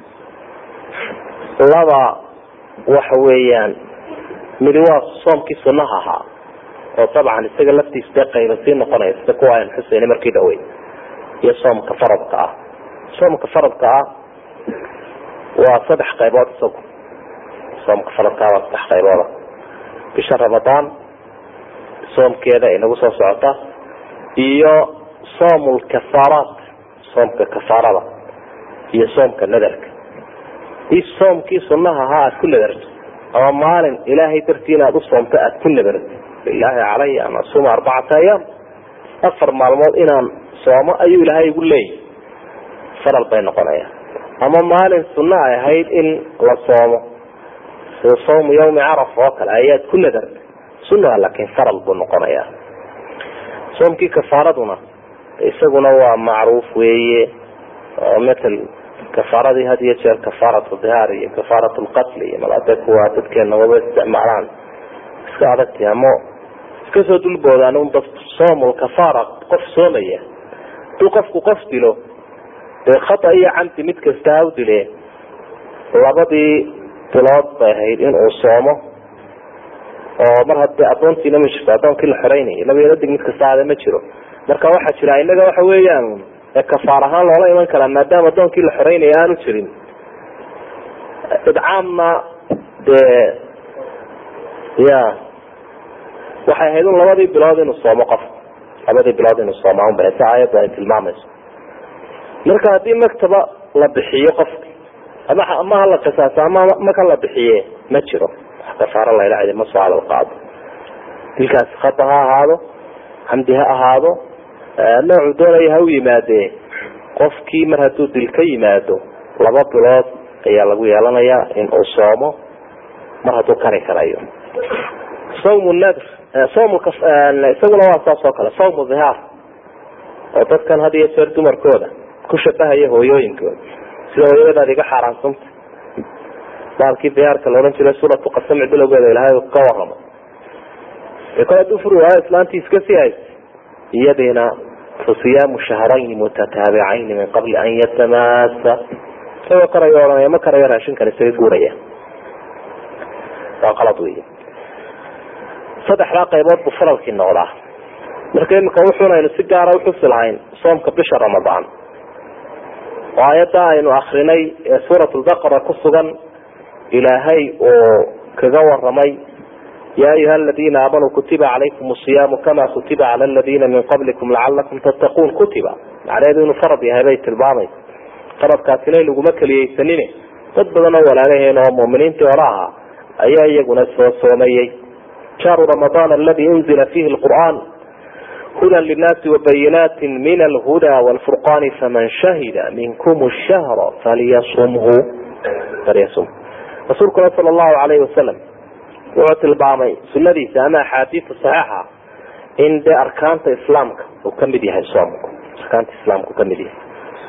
laba waxa weeyaan midi waa soomkii sunaha ahaa oo dabcan isaga laftiisa dee qayba sii noqonaya sida kuwa aynu xuseyna markii dhawey iyo soomka faradka ah soomka faradka ah waa saddex qaybood isagu soomka faradka ah waa saddex qaybooda bisha ramadaan soomkeeda inagu soo socota iyo soomul kafaaraat soomka kafaarada iyo soomka nadarka i soomkii sunaha ahaa aada ku nadarto ama maalin ilaahay dartii inaad u soomto aada ku nadarto lilaahi calaya an asuma arbacata ayaam afar maalmood inaan soomo ayuu ilaahay igu leeyahy faral bay noqonaya ama maalin sunno ay ahayd in la soomo sida sawmu yawmi carafa oo kale ayaad ku nadarta sunnaha laakiin faral buu noqonaya soomkii kafaaraduna isaguna waa macruuf weeye oo matal kafaaradii had iyo jeer kafaaratu dihaar iyo kafaaratu lqatl iyo malade kuwa dadkeena waba isticmaalaan iska adagti ama iska soo dulboodaan un dad soomul kafaara qof soomaya haduu qofku qof dilo dee khata iyo camdi mid kasta ha u dile labadii bilood bay ahayd in uu soomo oo mar hadii adoontiina ma jirto adoonkii la xoreynayay laba dig mid kasta aada ma jiro marka waxaa jira inaga waxa weeyaan kafaar ahaan loola iman karaa maadaama adoonkii la xoreynaya aanu jirin idcaamna dee ya waxay ahayd un labadii bilood inuu soomo qof labadii bilood inuu sooma unba si aayaddu ay tilmaamayso marka haddii maktaba la bixiyo qofka ama ama hala qisaaso ama maka la bixiye ma jiro wax kafaaro layla cidi ma soo hadal qaado dilkaasi khata ha ahaado xamdi ha ahaado noocuu doonaya ha u yimaadee qofkii mar hadduu dil ka yimaado laba bilood ayaa lagu yeelanayaa in uu soomo mar hadduu kari karayo sawmu nadr sawm isaguna waa saas oo kale sawmu dhihaar oo dadkan had iyo jeer dumarkooda ku shabahaya hooyooyinkooda sida hooyadaad iga xaaraansanta baalkii diyaarka laodhan jiray suuratu qasamci bilowgeeda ilahay ka waramo kol haduu furi waayo islaantii iska sii haysa iyadiina fasiyaamu shahrayni mutataabicayn min qabli an yatamasa isagoo karayo ohanaya ma karayo raashinkan isaga guuraya waa qalad wey saddexdaa qaybood buu faralkii noqdaa marka imika wuxuun aynu si gaara uxusi lahayn soomka bisha ramadaan oo aayadda aynu akrinay ee suurat lbaqara ku sugan ilaahay oo kaga waramay ya ayuha aladina aamanuu kutiba calaykum asiyaamu kama kutiba cala aladina min qablikum lacalakum tattaquun kutiba macnaheedu inuu farad yahay bay tilmaamaysa faradkaasina laguma keliyeysanine dad badan oo walaagaheen oo muminiintii hore ahaa ayaa iyaguna soo soomayey shahru ramadaan aladi unzila fihi lqur'an hudan linaasi wabayinaati min alhuda wlfurqani faman shahida minkum shahra falyasumhu falyasum rasuulkuna sala allahu alayhi wasalam wuxuu tilmaamay sunadiisa ama axaadiista saxiixa in dee arkaanta islaamka uu kamid yahay soomku arkaanta islaamka uu kamid yahay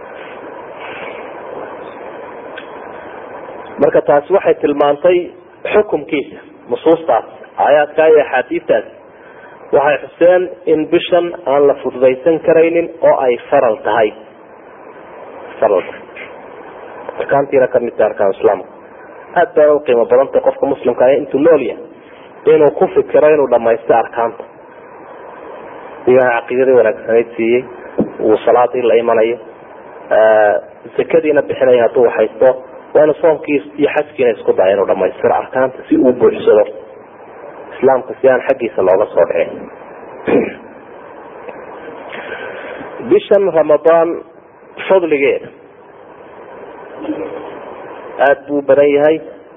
marka taasi waxay tilmaantay xukumkiisa nusuustaas aayaadkaa iyo axaadiistaas waxay xuseen in bishan aan la fududaysan karaynin oo ay faral tahay faral tahay arkaantiina kamid tahay arkaan islaamka aada baa u qiimo badantay qofka muslimka ah intuu nool yahay inuu ku fikiro inuu dhamaysto arkaanta ilahay caqiidadii wanaagsanayd siiyey uu salaadii la imanayo zakadiina bixinaya hadduu haysto waa inu soomkii iyo xajkiina isku daya inuu dhamaystiro arkaanta si uu buuxsado islaamka si aan xaggiisa looga soo dhicin bishan ramadaan fadligeeda aada buu badan yahay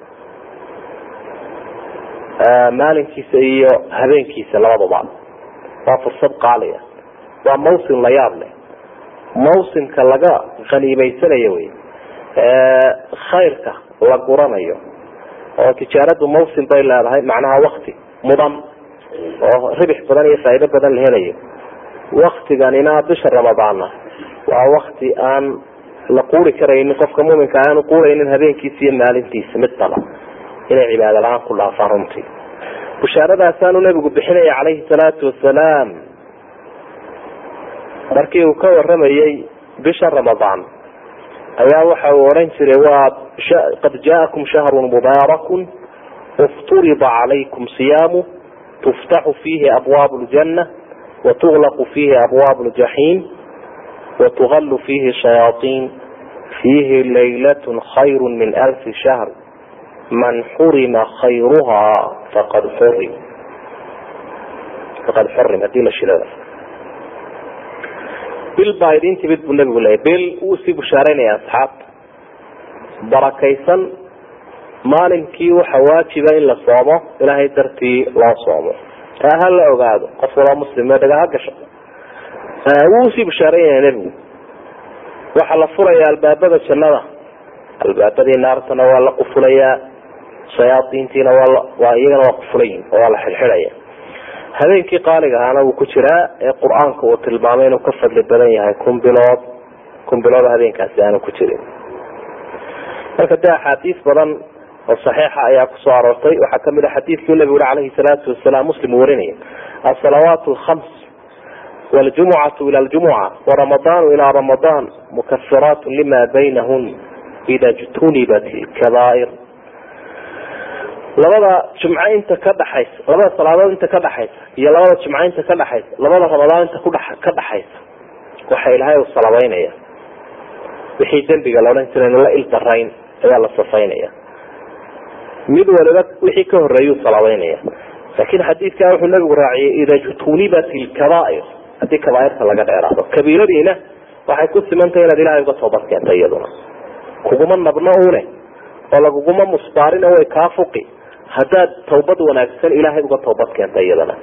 maalinkiisa iyo habeenkiisa labadaba waa fursad qaaliya waa mawsim la yaab leh mawsimka laga khaniimeysanayo wey khayrka la guranayo oo tijaaradu mawsim bay leedahay macnaha wakti mudan oo ribix badan iyo faa'iido badan la helayo waktiganina bisha ramadaanna waa wakti aan la quuri karaynin qofka muminka aanu quuraynin habeenkiisa iyo maalintiisa midnaba inay cibaado la-aan ku dhaafaan runtii bushaaradaasanu nabigu bixinaya calayhi salaatu wasalaam markii uu ka waramayey bisha ramadaan ayaa waxa uu odhan jiray waa qad jaakum shahrun mubaarakun ifturida calaykum siyaamu tuftaxu fiihi abwaabu ljana watuglaqu fiihi abwaabu ljaxiim watugalu fiihi shayaaiin fiihi laylat khayru min alfi shahr man xurima khayruha faqad xurim faqad xurim hadii la shilada bil baa idin timid buu nabigu leeyay bil wuu sii bushaaraynaya asxaabta barakaysan maalinkii waxa waajiba in la soomo ilaahay dartii loo soomo taa ha la ogaado qof waloo muslime dhaga ha gasho wuu usii bushaaraynaya nebigu waxaa la furaya albaabada jannada albaabadii naartana waa la qufulayaa shayaaiintiina waa iyagana waa qufulayin oo waa la xidxidhaya habeenkii qaaliga ahaana wuu ku jiraa ee qur-aanka uu tilmaamay inuu ka fadli badan yahay kun bilood kun bilood habeenkaasi aanu ku jirin marka dee axaadiis badan oo saxiixa ayaa kusoo aroortay waxaa kamid a xadiidkii nabigu uri calayhi salaatu wasalaam muslim uu warinaya asalawaat alkhams waljumucatu ila ljumuca waramadaanu ilaa ramadaan mukafiraat lima baynahun ida jtunibat ilkabaa'ir labada jumco inta ka dhaxaysa labada salaadood inta ka dhaxaysa iyo labada jumco inta ka dhaxaysa labada ramadaan inta kudha ka dhaxaysa waxa ilaahay u salabeynaya wixii dembiga la odhan jira la ildarayn ayaa la safaynaya mid waliba wixii ka horeeyuu salabeynaya laakiin xadiidkaa wuxuu nabigu raaciyay ida jtunibat ilkabaa'ir haddii kabaairta laga dheeraado kabiiradiina waxay ku simantahay inaad ilahay uga toobad keentay iyaduna kuguma nabno une oo laguguma musbaarin way kaa fuqi haddaad tawbad wanaagsan ilaahay uga toobad keentay iyadana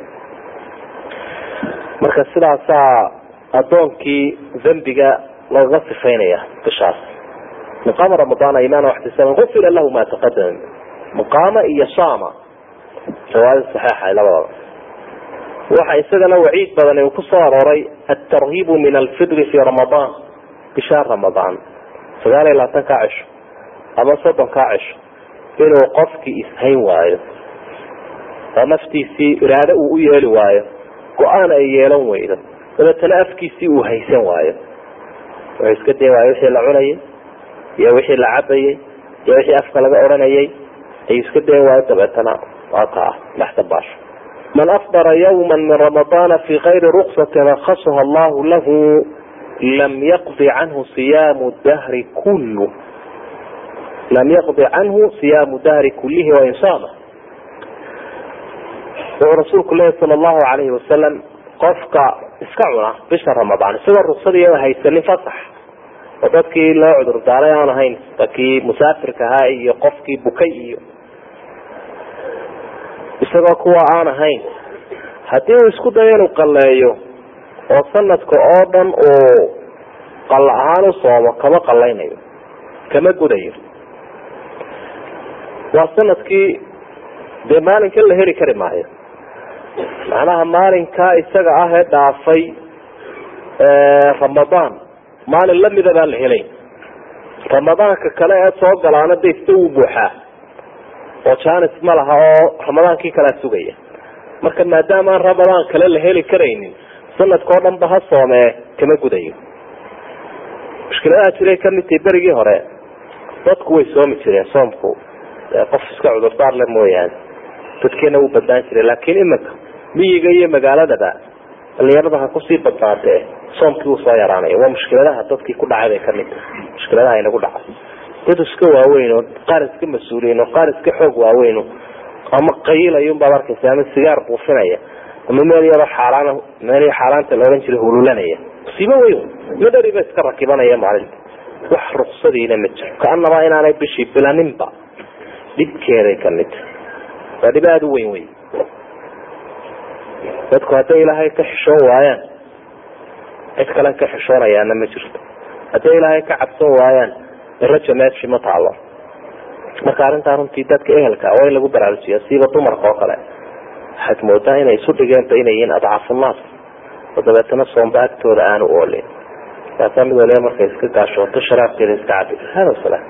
marka sidaasaa addoonkii dembiga lagaga sifaynaya bishaas muqaama ramadaana imaana waxtisaban ufira lahu ma taqadama muqaama iyo sama riwaayada saxiixa labadaba waxa isagana waciid badan uu kusoo arooray altarhiibu min alfidri fi ramadaan bisha ramadaan sagaal iyo labaatan kaa cisho ama soddon kaa cisho inuu qofkii ishayn waayo oo naftiisii iraado uu u yeeli waayo go-aan ay yeelan weydo dabeetana afkiisii uu haysan waayo wuxuu iska day waayo wixii la cunayay iyo wixii la cabayay iyo wixii afka laga odhanayay ayuu iska dayn waayo dabeetana waa kaa dhaxta baasho man afdara yawma min ramadaana fi kayri ruksatin rakhasaha allahu lahu lam yaqdi canhu siyaamu dahri kullu lam yaqdi canhu siyaamu dahri kullihi wain saama wuxuu rasuulku lehi sala allahu alayhi wasalam qofka iska cuna bisha ramadaan isagoo ruksadiiya haysanin fasax oo dadkii loo cudur daaray aan ahayn dadkii musaafirka ahaa iyo qofkii bukay iyo isagoo kuwa aan ahayn haddii uu isku dayo inuu qalleeyo oo sanadka oo dhan uu qalla ahaan u soomo kama qallaynayo kama gudayo waa sanadkii dee maalinkan la heli kari maayo macnaha maalinkaa isaga ah ee dhaafay ramadaan maalin lamida baan la helayn ramadaanka kale ee soo galaana de ista wuu buuxaa oo janis ma laha oo ramadaankii kalea sugaya marka maadaama aan ramadaan kale la heli karaynin sanadka oo dhan ba ha soomee kama gudayo mushkiladaha jiray kamid tahi berigii hore dadku way soomi jireen soomku qof iska cudurdaar le mooyaane dadkeena wuu badnaan jiray laakiin imika miyiga iyo magaaladaba dhalinyarada ha kusii badnaatee soomkii wuu soo yaraanaya waa mushkiladaha dadkii ku dhacay bay kamid tahay mushkiladaha inagu dhacay dad iska waaweyn oo qaar iska mas-uuliyin oo qaar iska xoog waaweyn ama qayilayun baad arkaysa ama sigaar buufinaya ama meel yaro xaaraan meel xaaraanta la odhan jiray hululanaya musiibo weyn midhari ba iska rakibanaya maalinta wax ruksadiina ma jiro kaanabaa inaanay bishii bilaninba dhibkeeday kamid tahay waa dhib aada u weyn wey dadku hadday ilaahay ka xishoon waayaan cid kale ka xishoonayaana ma jirto hadday ilaahay ka cabsan waayaan rajo meeshi ma taalo marka arrintaa runtii dadka ehelka waa in lagu baraarujiya siiba dumarka oo kale waxaad moodaa inay isu dhigeenba inay yihiin adcafunaas oo dabeetana soomba agtooda aanu oolin kaasaa mid waliba markay iska gaashooto sharaabkeeda iska cabi hada salaam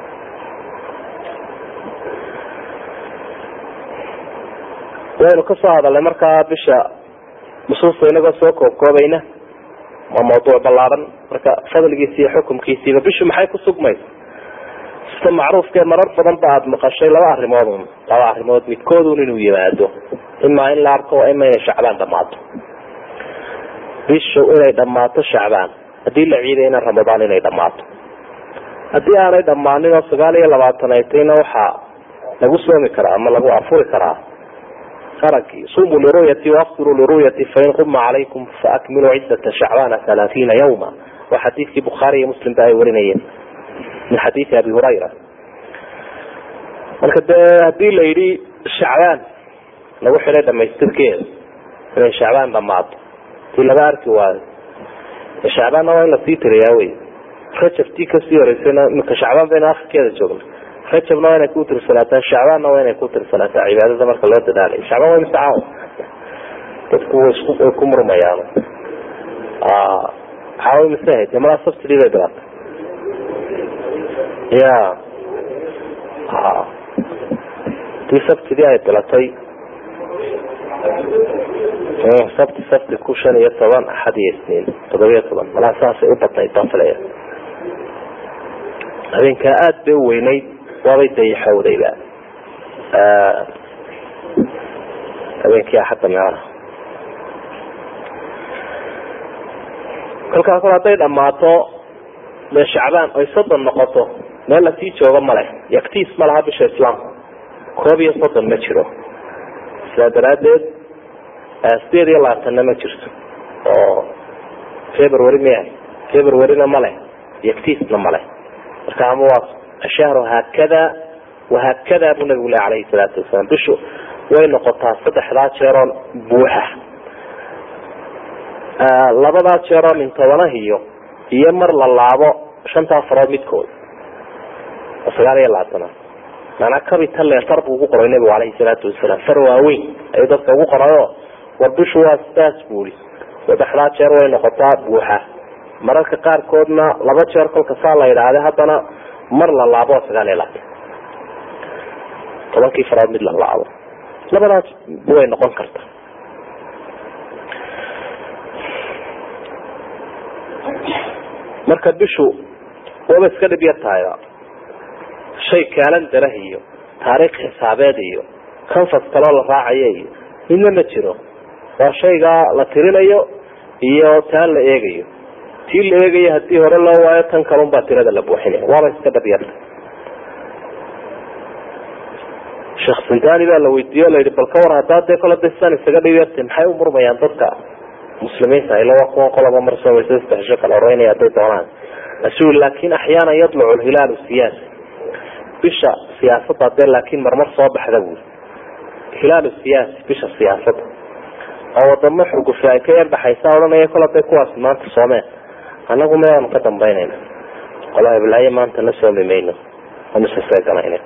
waynu kasoo hadalnay markaa bisha nusuusta inagoo soo koobkoobayna waa mawduuc ballaaran marka fadligiisi iyo xukumkiisiiba bishu maxay ku sugmaysa sida macruufkee marar badan ba aada maqashay laba arrimoodun laba arrimood midkoodun inuu yimaado imaa in la arko ima inay shacbaan dhamaato bishu inay dhammaato shacbaan haddii la ciidayna ramadaan inay dhammaato haddii aanay dhammaanin oo sagaal iyo labaatan ay tayna waxaa lagu soomi karaa ama lagu afuri karaa arankii sumuu liruyati waaftiruu liruyati fain quma calaykum faakmiluu ciddata shacbaana halaaiina yawma waa xadiidkii bukhaari iyo muslim ba ay warinayeen min xadiidi abi hurayra marka dee hadii la yidhi shacbaan lagu xidhay dhamaystirkeeda inay shacbaan dhamaato tii laga arki waayo shacbaanna waa in lasii tiriyaa wey rajabtii kasii horeysayna imika shacbaan baynu akhirkeeda joogna rajabna waa inay ku tirsanaataa shacbaanna waa inay ku tirsanaataa cibaadada marka loo dadaalayo shacbaan waa imtixaan dadku way isku way ku murmayaan waxaa way masahayd malaa subsidy bay bilaatay ya tii sabtidii ay bilatay sabti sabti ku shan iyo toban axad iyo isniin todobiyo toban malaa saasay u badnayd baan filaya habeenkaa aada bay u weynayd waabay dayaxowdayba habeenkii axadda meelaha kolkaa kol hadday dhammaato dee shacbaan ay soddon noqoto meel lasii joogo male yaktiis ma laha bisha islaamka koob iyo soddon ma jiro sidaa daraaddeed sideed iyo labaatanna ma jirto oo february miyahay februaryna male yaktiisna male marka ama waa ashahru haakada wahaakada buu nabigu leh alayhi salaatu wasalaam bishu way noqotaa saddexdaa jeeroo buuxa labadaa jeeroo min tobanahiyo iyo mar la laabo shantaa farood midkood oo sagaal iyo labaatana maanaa capital letter buu ugu qoray nabigu alayhi salaatu wasalaam far waaweyn ayuu dadka ugu qorayo war bishu waa sidaas buuri saddexdaa jeer way noqotaa buuxa mararka qaarkoodna laba jeer kolka saa la yidhaahda haddana mar la laabo sagaal iyo labaatan tobankii farood mid la laabo labadaas way noqon karta marka bishu waba iska dhib yar tahayba shay kaalandarah iyo taariikh xisaabeed iyo kanfas kaloo la raacayo iyo midna ma jiro waa shaygaa la tirinayo iyo taan la eegayo tii la eegayo hadii hore loo waayo tan kalun baa tirada la buuxinaya waaba iska dhab yarta sheekh sindani baa la weydiiye o la yihi bal ka war haddaa dee kole dasaan isaga dhib yarta maxay u murmayaan dadka muslimiinta ila waa kuwa qolaba mar soomaysa saddexsho kala horeynaya hadday doonaan asu laakin axyaanan yadlucu lhilaalu siyaasi bisha siyaasadda dee laakin marmar soo baxda buuri hilaalu siyaasi bisha siyaasadda oo wadamo xurgufi ay ka yarbaxaysa odhanaya kol haday kuwaas maanta soomeen anagu meanu ka dambaynayna qola heblaaye maanta na soomi mayno anusaseeganayna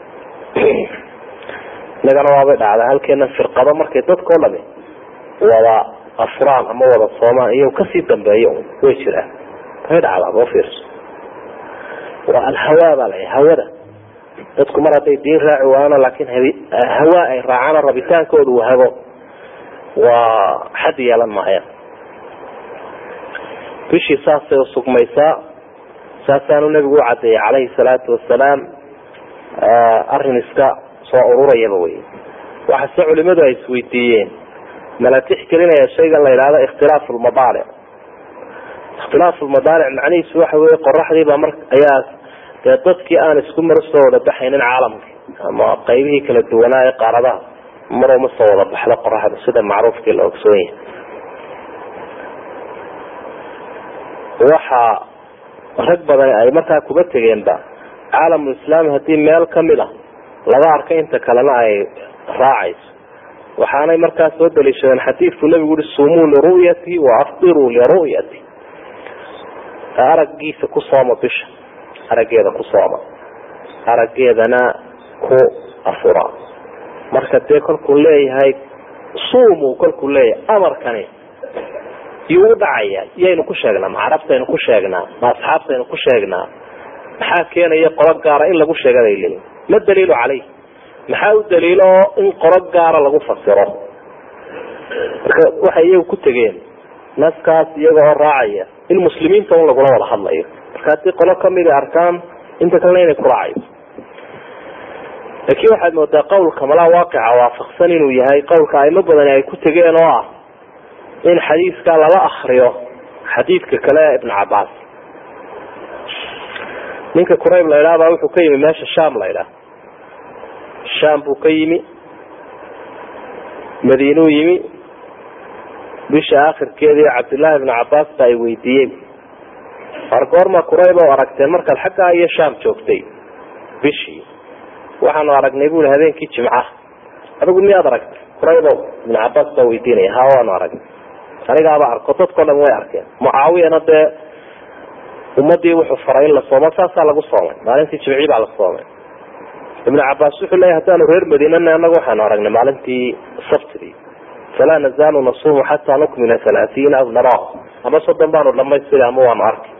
inagana waabay dhacdaa halkeena firqado markay dadkao dhami wada afuraan ama wada soomaan iyo kasii dambeeyo way jiraan way dhacdaa boo fiirso waa alhawaa baa la hawada dadku mar hadday diin raaci waayana laakin hawaa ay raacaan rabitaankooda uu hago waa xad yeelan maayaan bishii saasay usugmaysaa saasaanu nabigu u cadeeyey calayhi salaatu wasalaam arrin iska soo ururayaba wey waxaase culimadu ay isweydiiyeen mala tixgelinaya shaygan la yidhahdo ikhtilaafu lmadaalic ikhtilaafu lmadaalic macnihiisu waxa weye qoraxdiiba mar ayaa dee dadkii aan isku mar soo wada baxaynin caalamka ama qaybihii kala duwanaa ee qaaradaha mar uma soo wada baxdo qoraxda sida macruufkii la ogsoon yahay waxa rag badan ay markaa kuba tegeenba caalamul islaami haddii meel kamid a laga arka inta kalena ay raacayso waxaanay markaa soo daliishadeen xadiidku nabigu ui sumuu liru'yati wa afdiruu liru'yati araggiisa ku sooma bisha araggeeda ku sooma araggeedana ku afura marka dee kolkuu leeyahay sumu kolkuu leeyahay amarkani yuu u dhacaya yaynu ku sheegnaa ma carabtaynu ku sheegnaa ma asxaabtaynu ku sheegnaa maxaa keenaya qolo gaara in lagu sheega bay leeyihin ma daliilu caleyh maxaa u daliilo oo in qolo gaara lagu fasiro marka waxay iyagu ku tegeen naskaas iyaga oo raacaya in muslimiinta un lagula wada hadlayo marka haddii qolo kamida arkaan inta kalena inay ku raacayso laakiin waxaad moodaa qawlka malaa waaqica waafaqsan inuu yahay qawlka aimo badani ay ku tegeen oo ah in xadiidka lala akriyo xadiidka kale ee ibn cabaas ninka qurayb la idhaha baa wuxuu ka yimi meesha sham la idhaha sham buu ka yimi madiinuu yimi bisha akhirkeedii cabdullaahi ibnu cabaas ba ay weydiiyeen war goorma qurayb oo aragteen markaad xaggaa iyo sham joogtay bishii waxaanu aragnay bui habeenkii jimca adigu miyaad aragtay quraybow ibnu cabaas baa weydiinaya ha waanu aragnay anigaaba arko dadkao dhan way arkeen mucaawiyana dee ummadii wuxuu faray in la soomo saasaa lagu soomay maalintii jimcii baa la soomay ibnu cabaas wuxuu leeyahy haddaanu reer madiinana anagu waxaanu aragnay maalintii sabtidii falaa nazaalu nasuumu xataa nukmila halaaiina aw nara ama soddon baanu dhamaystiri ama waanu arkay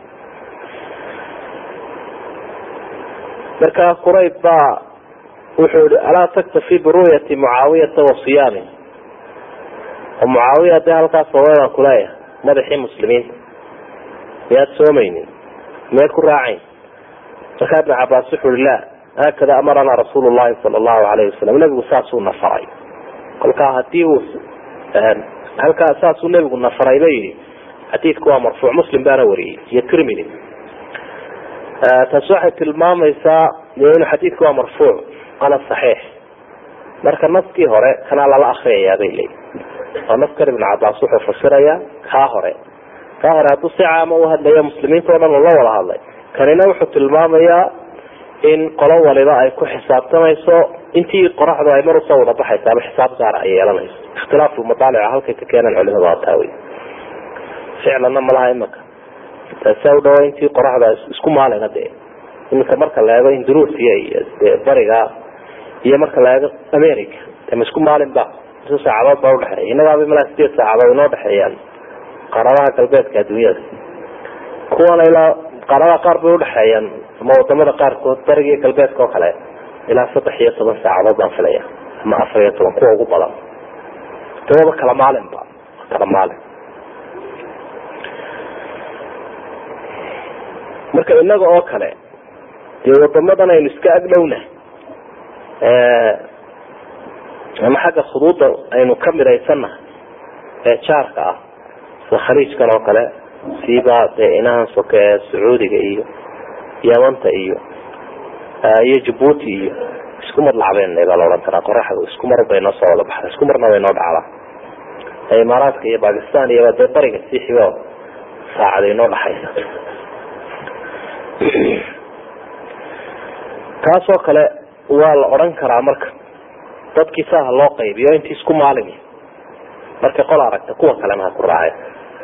marka qurayb baa wuxuu i alaa taktafi biru'yati mucaawiyata wa siyaami oo mucaawiya dee halkaas soomay baan kuleeyahay madaxii muslimiinta miyaad soomaynin miyaad ku raacayn markaa ibnu cabaas wuxu ui la haakada amaranaa rasuulu llahi sala allahu alayhi wasalam nebigu saasuu nafaray kolkaa hadii uu halkaa saasuu nebigu nafaray ba yidhi xadiidku waa marfuuc muslim baana wariyey iyo tirmidi taas waxay tilmaamaysaa inuu xadiidku waa marfuuc ana saxiix marka naskii hore kanaa lala akriyayaa bay leeyi oo naskan ibnu cabaas wuxuu fasirayaa kaa hore kaa hore hadduu si caama u hadlayo muslimiinta o dhan ula wada hadlay kanina wuxuu tilmaamayaa in qolo waliba ay ku xisaabtamayso intii qoraxdu ay mar usoo wada baxaysa ama xisaab gaara ay yeelanayso ikhtilaafu madaalica halkay ka keenaan culimadu waa taa wey ficlanna malaha imaka taasa u dhawo intii qoraxdu ay isku maalina dee iminka marka la eego induruusiya iyo dee bariga iyo marka la eego america de ma isku maalin ba isu saacadood baa udhexeeya innagaaba malaa sideed saacadood inoo dhexeeyaan qaaradaha galbeedka adduunyada kuwana ilaa qaaradaha qaar bay udhexeeyaan ama wadamada qaarkood bariga iyo galbeedka oo kale ilaa saddex iyo toban saacadood baan filaya ama afar iyo toban kuwa ugu badan dawaba kala maalinba kala maalin marka inaga oo kale dee wadamadan aynu iska agdhowna ama xagga khuduudda aynu ka midhaysana ee jaarka ah sida khaliijkan oo kale siiba dee inahan soke ee sacuudiga iyo yamanta iyo iyo jabuuti iyo isku mar lacbeen baa la odhan karaa qoraxda isku mar bay noo soo wada baxda isku marna bay noo dhacdaa imaaraadka iyo bakistan iyo dee bariga sii xigo saacaday noo dhaxaysa taasoo kale waa la odhan karaa marka dadkii saaha loo qaybiyo intii isku maalin markay qol aragta kuwa kalena ha ku raaceen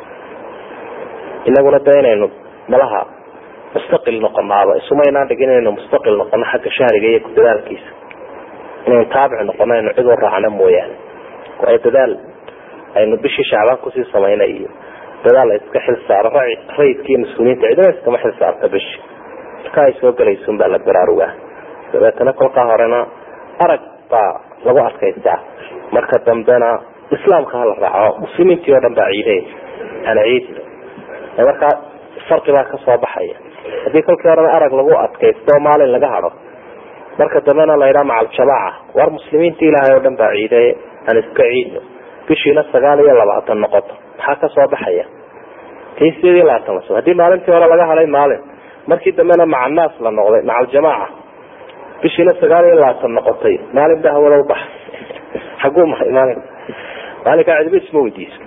inaguna de inaynu malaha mustaqil noqonaaba isumaynaan dhigin inaynu mustaqil noqono xagga shahriga iyo kudadaalkiisa inaynu taabic noqono aynu cid u raacno mooyaane waayo dadaal aynu bishii shacbaan kusii samayna iyo dadaal iska xil saaro rayidka iyo mas-uuliyiinta cidina iskama xil saarta bishi marka ay soo galaysun baa la baraarugaa dabeetana kolkaa horena arag baa lagu adkaystaa marka dambena islaamka hala raaco muslimiintii oo dhan baa ciidey ana ciid markaa farqi baa kasoo baxaya haddii kolkii horena arag lagu adkaysto oo maalin laga hado marka dambena la yidhaha macaljamaaca war muslimiinta ilaahay oo dhan baa ciidey aan iska ciidno bishiina sagaal iyo labaatan noqoto maxaa kasoo baxaya tii sideed iyo labaatan la haddii maalintii hore laga haday maalin markii dambena maca naas la noqday maca aljamaaca bishiina sagaal iyo labaatan noqotay maalin ba hawada ubax xaguu maray maalin maalinkaa cidba isma weydiiso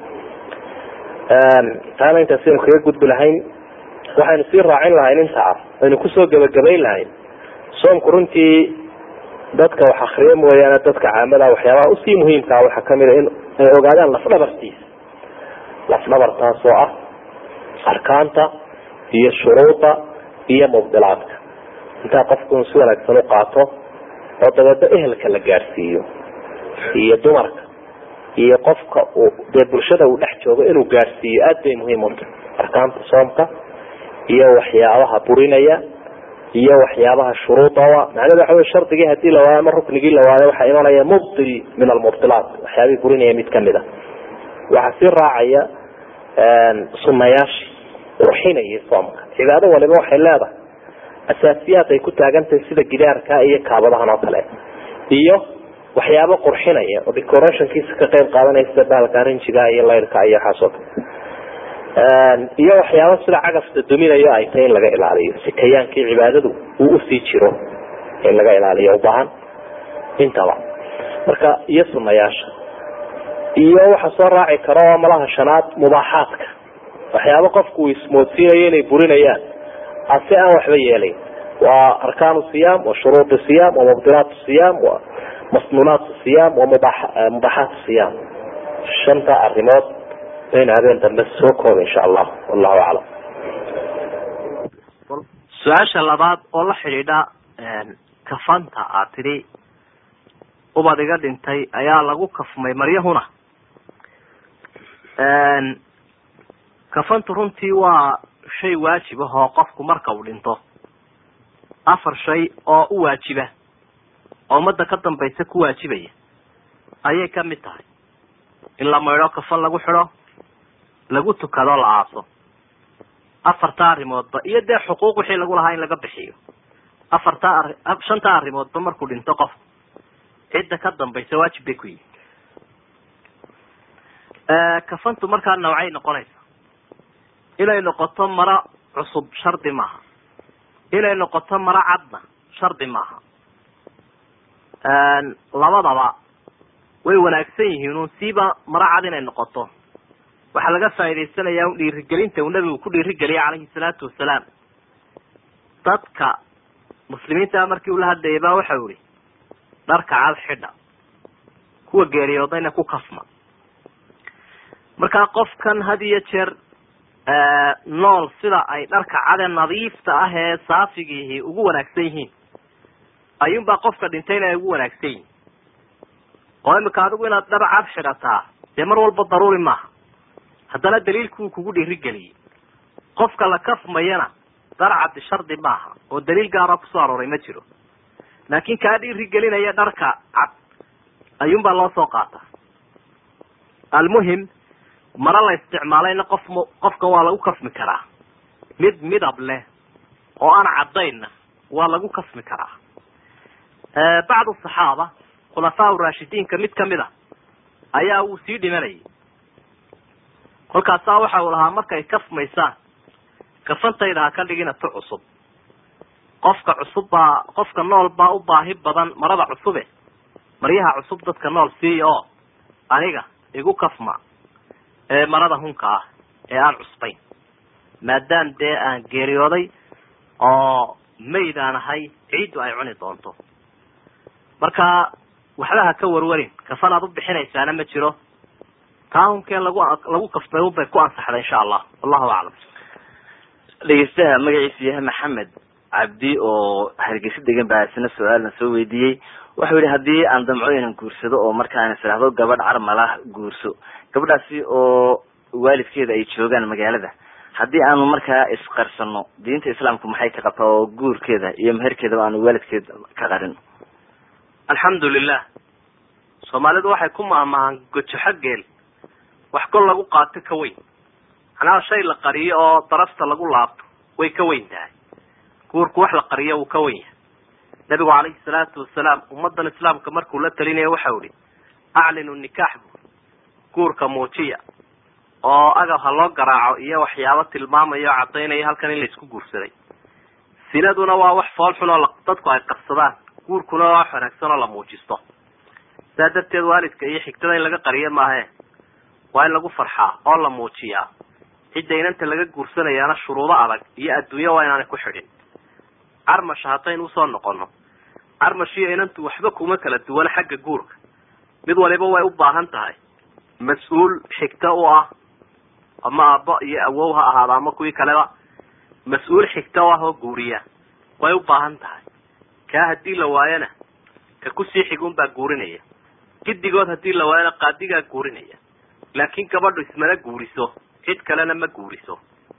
taana intaasaynu kaga gudbi lahayn waxaynu sii raacin lahayn intaa aynu kusoo gebagabayn lahayn soomku runtii dadka wax akriyo mooyaane dadka caamada waxyaabaha usii muhiimkaa waxaa kamida in ay ogaadaan lafdhabartiisa lafdhabartaas oo ah arkaanta iyo shuruuda iyo mubdilaadka intaa qofku in si wanaagsan u qaato oo dabeedna ehelka la gaadhsiiyo iyo dumarka iyo qofka uu dee bulshada uu dhex joogo inuu gaadhsiiyo aad bay muhiim uta arkaanta soomka iyo waxyaabaha burinaya iyo waxyaabaha shuruudawa macnada waxa wey shardigii hadii la waayo ama ruknigii la waayo waxaa imanaya mubdil min almubdilaat waxyaabihii burinaya mid kamid a waxaa sii raacaya sunayaashii ruxinaya soomka cibaado waliba waxay leedahay asaasiyaad ay ku taagantahay sida gidaarka iyo kaabadahan oo kale iyo waxyaabo qurxinaya oo decorationkiisa ka qayb qaadanaya sida baalka rinjiga iyo layrka iyo waxaas oo kale iyo waxyaabo sida cagafta duminayo ay tahay in laga ilaaliyo si kayaankii cibaadadu uu usii jiro in laga ilaaliyo ubaahan intaba marka iyo sunayaasha iyo waxa soo raaci karo oo malaha shanaad mubaaxaadka waxyaabo qofku uu ismoodsiinayo inay burinayaan ase aan waxba yeelayn waa arkaanu siyaam wa shuruud siyaam wa mubdilaat siyaam wa masnuunaat siyaam wa mubaaxaat siyaam shanta arimood baynu habeen dambe soo kooba insha allah wallahu aclam su-aasha labaad oo la xidhiidha kafanta aad tidhi ubad iga dhintay ayaa lagu kafmay maryahuna kafantu runtii waa shay waajib ah oo qofku marka uu dhinto afar shay oo u waajiba oo ummadda ka dambaysa ku waajibaya ayay ka mid tahay in la maydho kafan lagu xidho lagu tukado la aaso afarta arrimoodba iyo dee xuquuq wixii lagu lahaa in laga bixiyo afarta ari shanta arrimoodba markuu dhinto qofku cidda ka dambaysa waajib bay ku yihin kafantu markaa nawcay noqonaysa inay noqoto maro cusub shardi maaha inay noqoto maro cadna shardi maaha labadaba way wanaagsan yihiin un siiba maro cad inay noqoto waxaa laga faa'idaysanayaa un dhiirigelinta uu nabigu ku dhiirigeliyay calayhi salaatu wasalaam dadka muslimiinta markii ula hadlayay ba waxau ihi dharka cad xidha kuwa geeriyoodayna ku kafma markaa qofkan had iyo jeer nool sida ay dharka cade nadiifta ah ee saafigiihi ugu wanaagsan yihiin ayuunbaa qofka dhintayna ay ugu wanaagsan yihin oo imika adigu inaad dhar cad xidhataa dee mar walba daruuri maaha haddana daliilku uu kugu dhiirigeliyey qofka la kafmayana dar caddi shardi maaha oo daliil gaara kusoo arooray ma jiro laakin kaa dhiirigelinaya dharka cad ayuunbaa loo soo qaataa almuhim mara la isticmaalayna qof qofka waa lagu kasmi karaa mid midab leh oo aan caddaynna waa lagu kasmi karaa bacdu saxaaba khulafaa raashidiinka mid kamid a ayaa uu sii dhimanayay kolkaasaa waxa uu lahaa markay kasmaysaan kafantayda ha ka dhigina tu cusub qofka cusub baa qofka nool baa u baahi badan marada cusube maryaha cusub dadka nool siiya oo aniga igu kafma ee marada hunka ah ee aan cusbayn maadaam dee aan geeriyooday oo mayd aan ahay ciiddu ay cuni doonto marka waxba ha ka warwarin kafan aad u bixinaysaana ma jiro taa hunkee lagu lagu kaftay unbay ku ansaxday insha allah wallahu aclam dhegeystaha magaciisu yahay maxamed cabdi oo hargeysa degan baa isna su-aalna soo weydiiyey wuxuu yihi haddii aan damco inaan guursado oo markaan israhdo gabadh carmalah guurso gabadhaasi oo waalidkeeda ay joogaan magaalada haddii aanu markaa isqarsano diinta islaamku maxay ka qabtaa oo guurkeeda iyo meherkeedaba aanu waalidkeeda ka qarin alxamdu lilah soomaalidu waxay ku maahmaahaan gojoxo geel wax kol lagu qaato ka weyn macnaha shay la qariyo oo darafta lagu laabto way ka weyn tahay guurku wax la qariyo wuu ka wen yahay nabigu calayhi salaatu wasalaam ummadan islaamka markuu la talinayo waxau ihi aclinu nikaax bu guurka muujiya oo agab ha loo garaaco iyo waxyaabo tilmaamayo o caddaynaya halkan in la isku guursaday sinaduna waa wax fool xun oo dadku ay qabsadaan guurkuna waa wax wanaagsan oo la muujisto saa darteed waalidka iyo xigtada in laga qariyo maahe waa in lagu farxaa oo la muujiyaa cidda inanta laga guursanayaana shuruudo adag iyo adduunyo waa inaanay ku xidhin carmasha haddaynu usoo noqono carmash iyo inantu waxba kuma kala duwan xagga guurka mid waliba way u baahan tahay mas-uul xigta u ah ama aabbo iyo awow ha ahaada ama kuwii kaleba mas-uul xigta u ah oo guuriya way u baahan tahay kaa haddii la waayana ka kusii xigun baa guurinaya gidigood haddii la waayana qaadigaa guurinaya laakiin gabadhu ismana guuriso cid kalena ma guuriso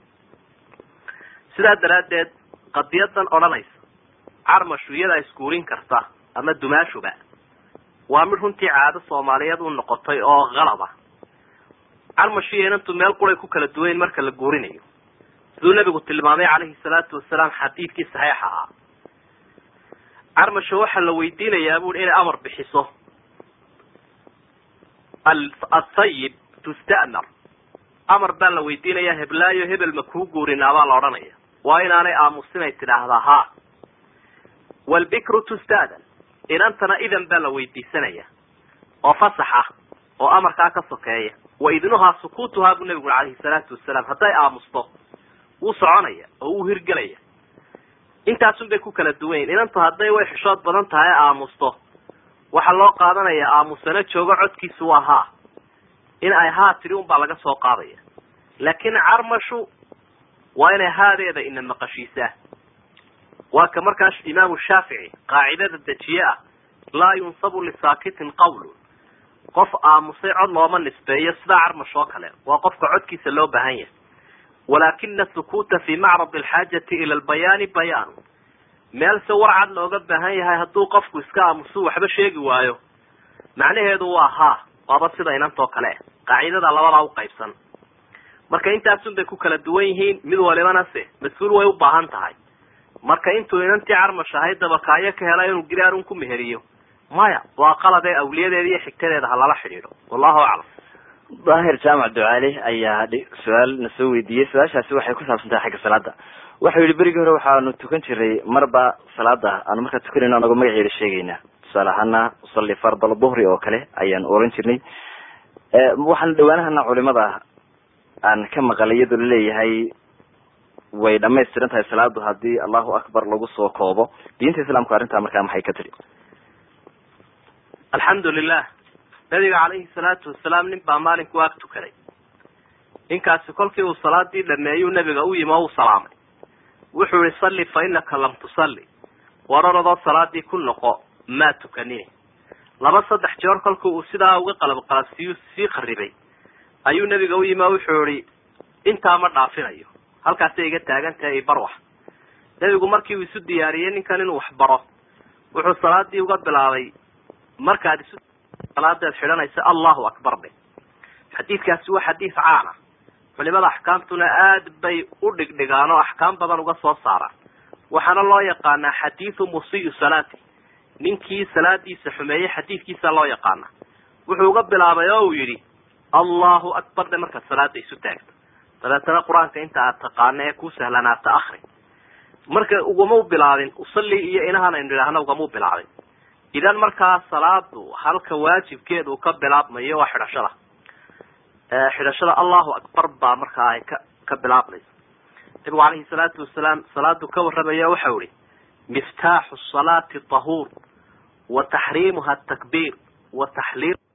sidaa daraaddeed qadiyadan odhanaysa carmashu iyadaa isguurin karta ama dumaashuba waa mid runtii caado soomaaliyeed u noqotay oo qalaba carmashu iyo inantu meel quray ku kala duwayn marka la guurinayo siduu nabigu tilmaamay calayhi salaatu wasalaam xadiidkii saxiixa ahaa carmasha waxaa la weydiinayaa bui inay amar bixiso asayib tusta'mar amar baa la weydiinaya heblaayo hebel ma kuu guurinaa baa la odhanaya waa inaanay aamusinay tidhaahdaa ha walbikru tusta'dan inantana idan baa la weydiisanaya oo fasax ah oo amarkaa ka sokeeya wa idnuhaa sukuutuhaa buu nabigu calayhi salaatu wasalaam hadday aamusto wuu soconaya oo wuu hirgelaya intaasun bay ku kala duwan yihin inantu hadday way xishood badan tahay e aamusto waxaa loo qaadanaya aamusano joogo codkiisu waa haa in ay haa tidhi un baa laga soo qaadaya laakiin carmashu waa inay haadeeda ina maqashiisaa waa ka markaas imaamu shaafici qaacidada dejiye ah laa yunsabu lisaakitin qawlun qof aamusay cod looma nisbeeyo sidaa carmash oo kale waa qofka codkiisa loo baahan yahay walaakina sukuuta fi macrad alxaajati ila albayaani bayaanu meel se war cad looga baahan yahay hadduu qofku iska aamusu waxba sheegi waayo macnaheedu waa haa waaba sida inantoo kale qaacidada labadaa uqaybsan marka intaasun bay ku kala duwan yihiin mid walibana se mas-uul way u baahan tahay marka intuu inantii carmash ahayd dabakaayo ka hela inuu giraarun ku meheriyo maya waa qalabee awliyadeeda iyo xigtadeeda ha lala xidhiidho wallahu aclam daahir jaamac ducaale ayaa su-aal na soo weydiiyey su-aashaasi waxay ku saabsan tahay xagga salaada waxau yihi berigii hore waxaanu tukan jiray marba salaada aanu markaa tukanayno anagoo magaceeda sheegaynaa tusaale ahaana usalli fardal duhri oo kale ayaan oran jirnay waxaana dhawaanahana culimada aan ka maqalay iyadoo laleeyahay way dhamaystiran tahay salaadu haddii allahu akbar lagu soo koobo diinta islaamku arrintaa markaa maxay ka tiri alxamdu lilah nabiga calayhi salaatu wasalaam nin baa maalinku ag tukaday ninkaasi kolkii uu salaadii dhameeyuu nabiga u yimi oo u salaamay wuxuu yihi salli fa inaka lam tusalli war orodoo salaadii ku noqo maa tukanine laba saddex jeer kolkii uu sidaa uga qalab qalabsiiyu sii qaribay ayuu nabiga u yimi oo wuxuu yihi intaa ma dhaafinayo halkaasay iga taagan tahay ibarwax nebigu markii uu isu diyaariyey ninkan inuu wax baro wuxuu salaadii uga bilaabay markaad isu salaadeed xidhanaysa allahu akbar de xadiidkaasi waa xadiid caana culimada axkaamtuna aad bay u dhigdhigaan oo axkaam badan uga soo saaraan waxaana loo yaqaanaa xadiidu musiiu salaati ninkii salaadiisa xumeeyey xadiidkiisa loo yaqaana wuxuu uga bilaabay oo uu yidhi allahu akbar de markaad salaada isu taagto dabeetana qur-aanka inta aad taqaano ee ku sahlanaata akri marka ugamau bilaabin usalli iyo inahan aynu idhaahno ugamau bilaabin idan markaa salaadu halka waajibkeedu ka bilaabmayo waa xidhashada xidhashada allahu akbar baa markaa ay ka ka bilaabmaysa nabigu calayhi salaatu wasalaam salaadu ka warramaya waxau ihi miftaaxu salaati tahuur wa taxriimuha atakbiir wa taxliil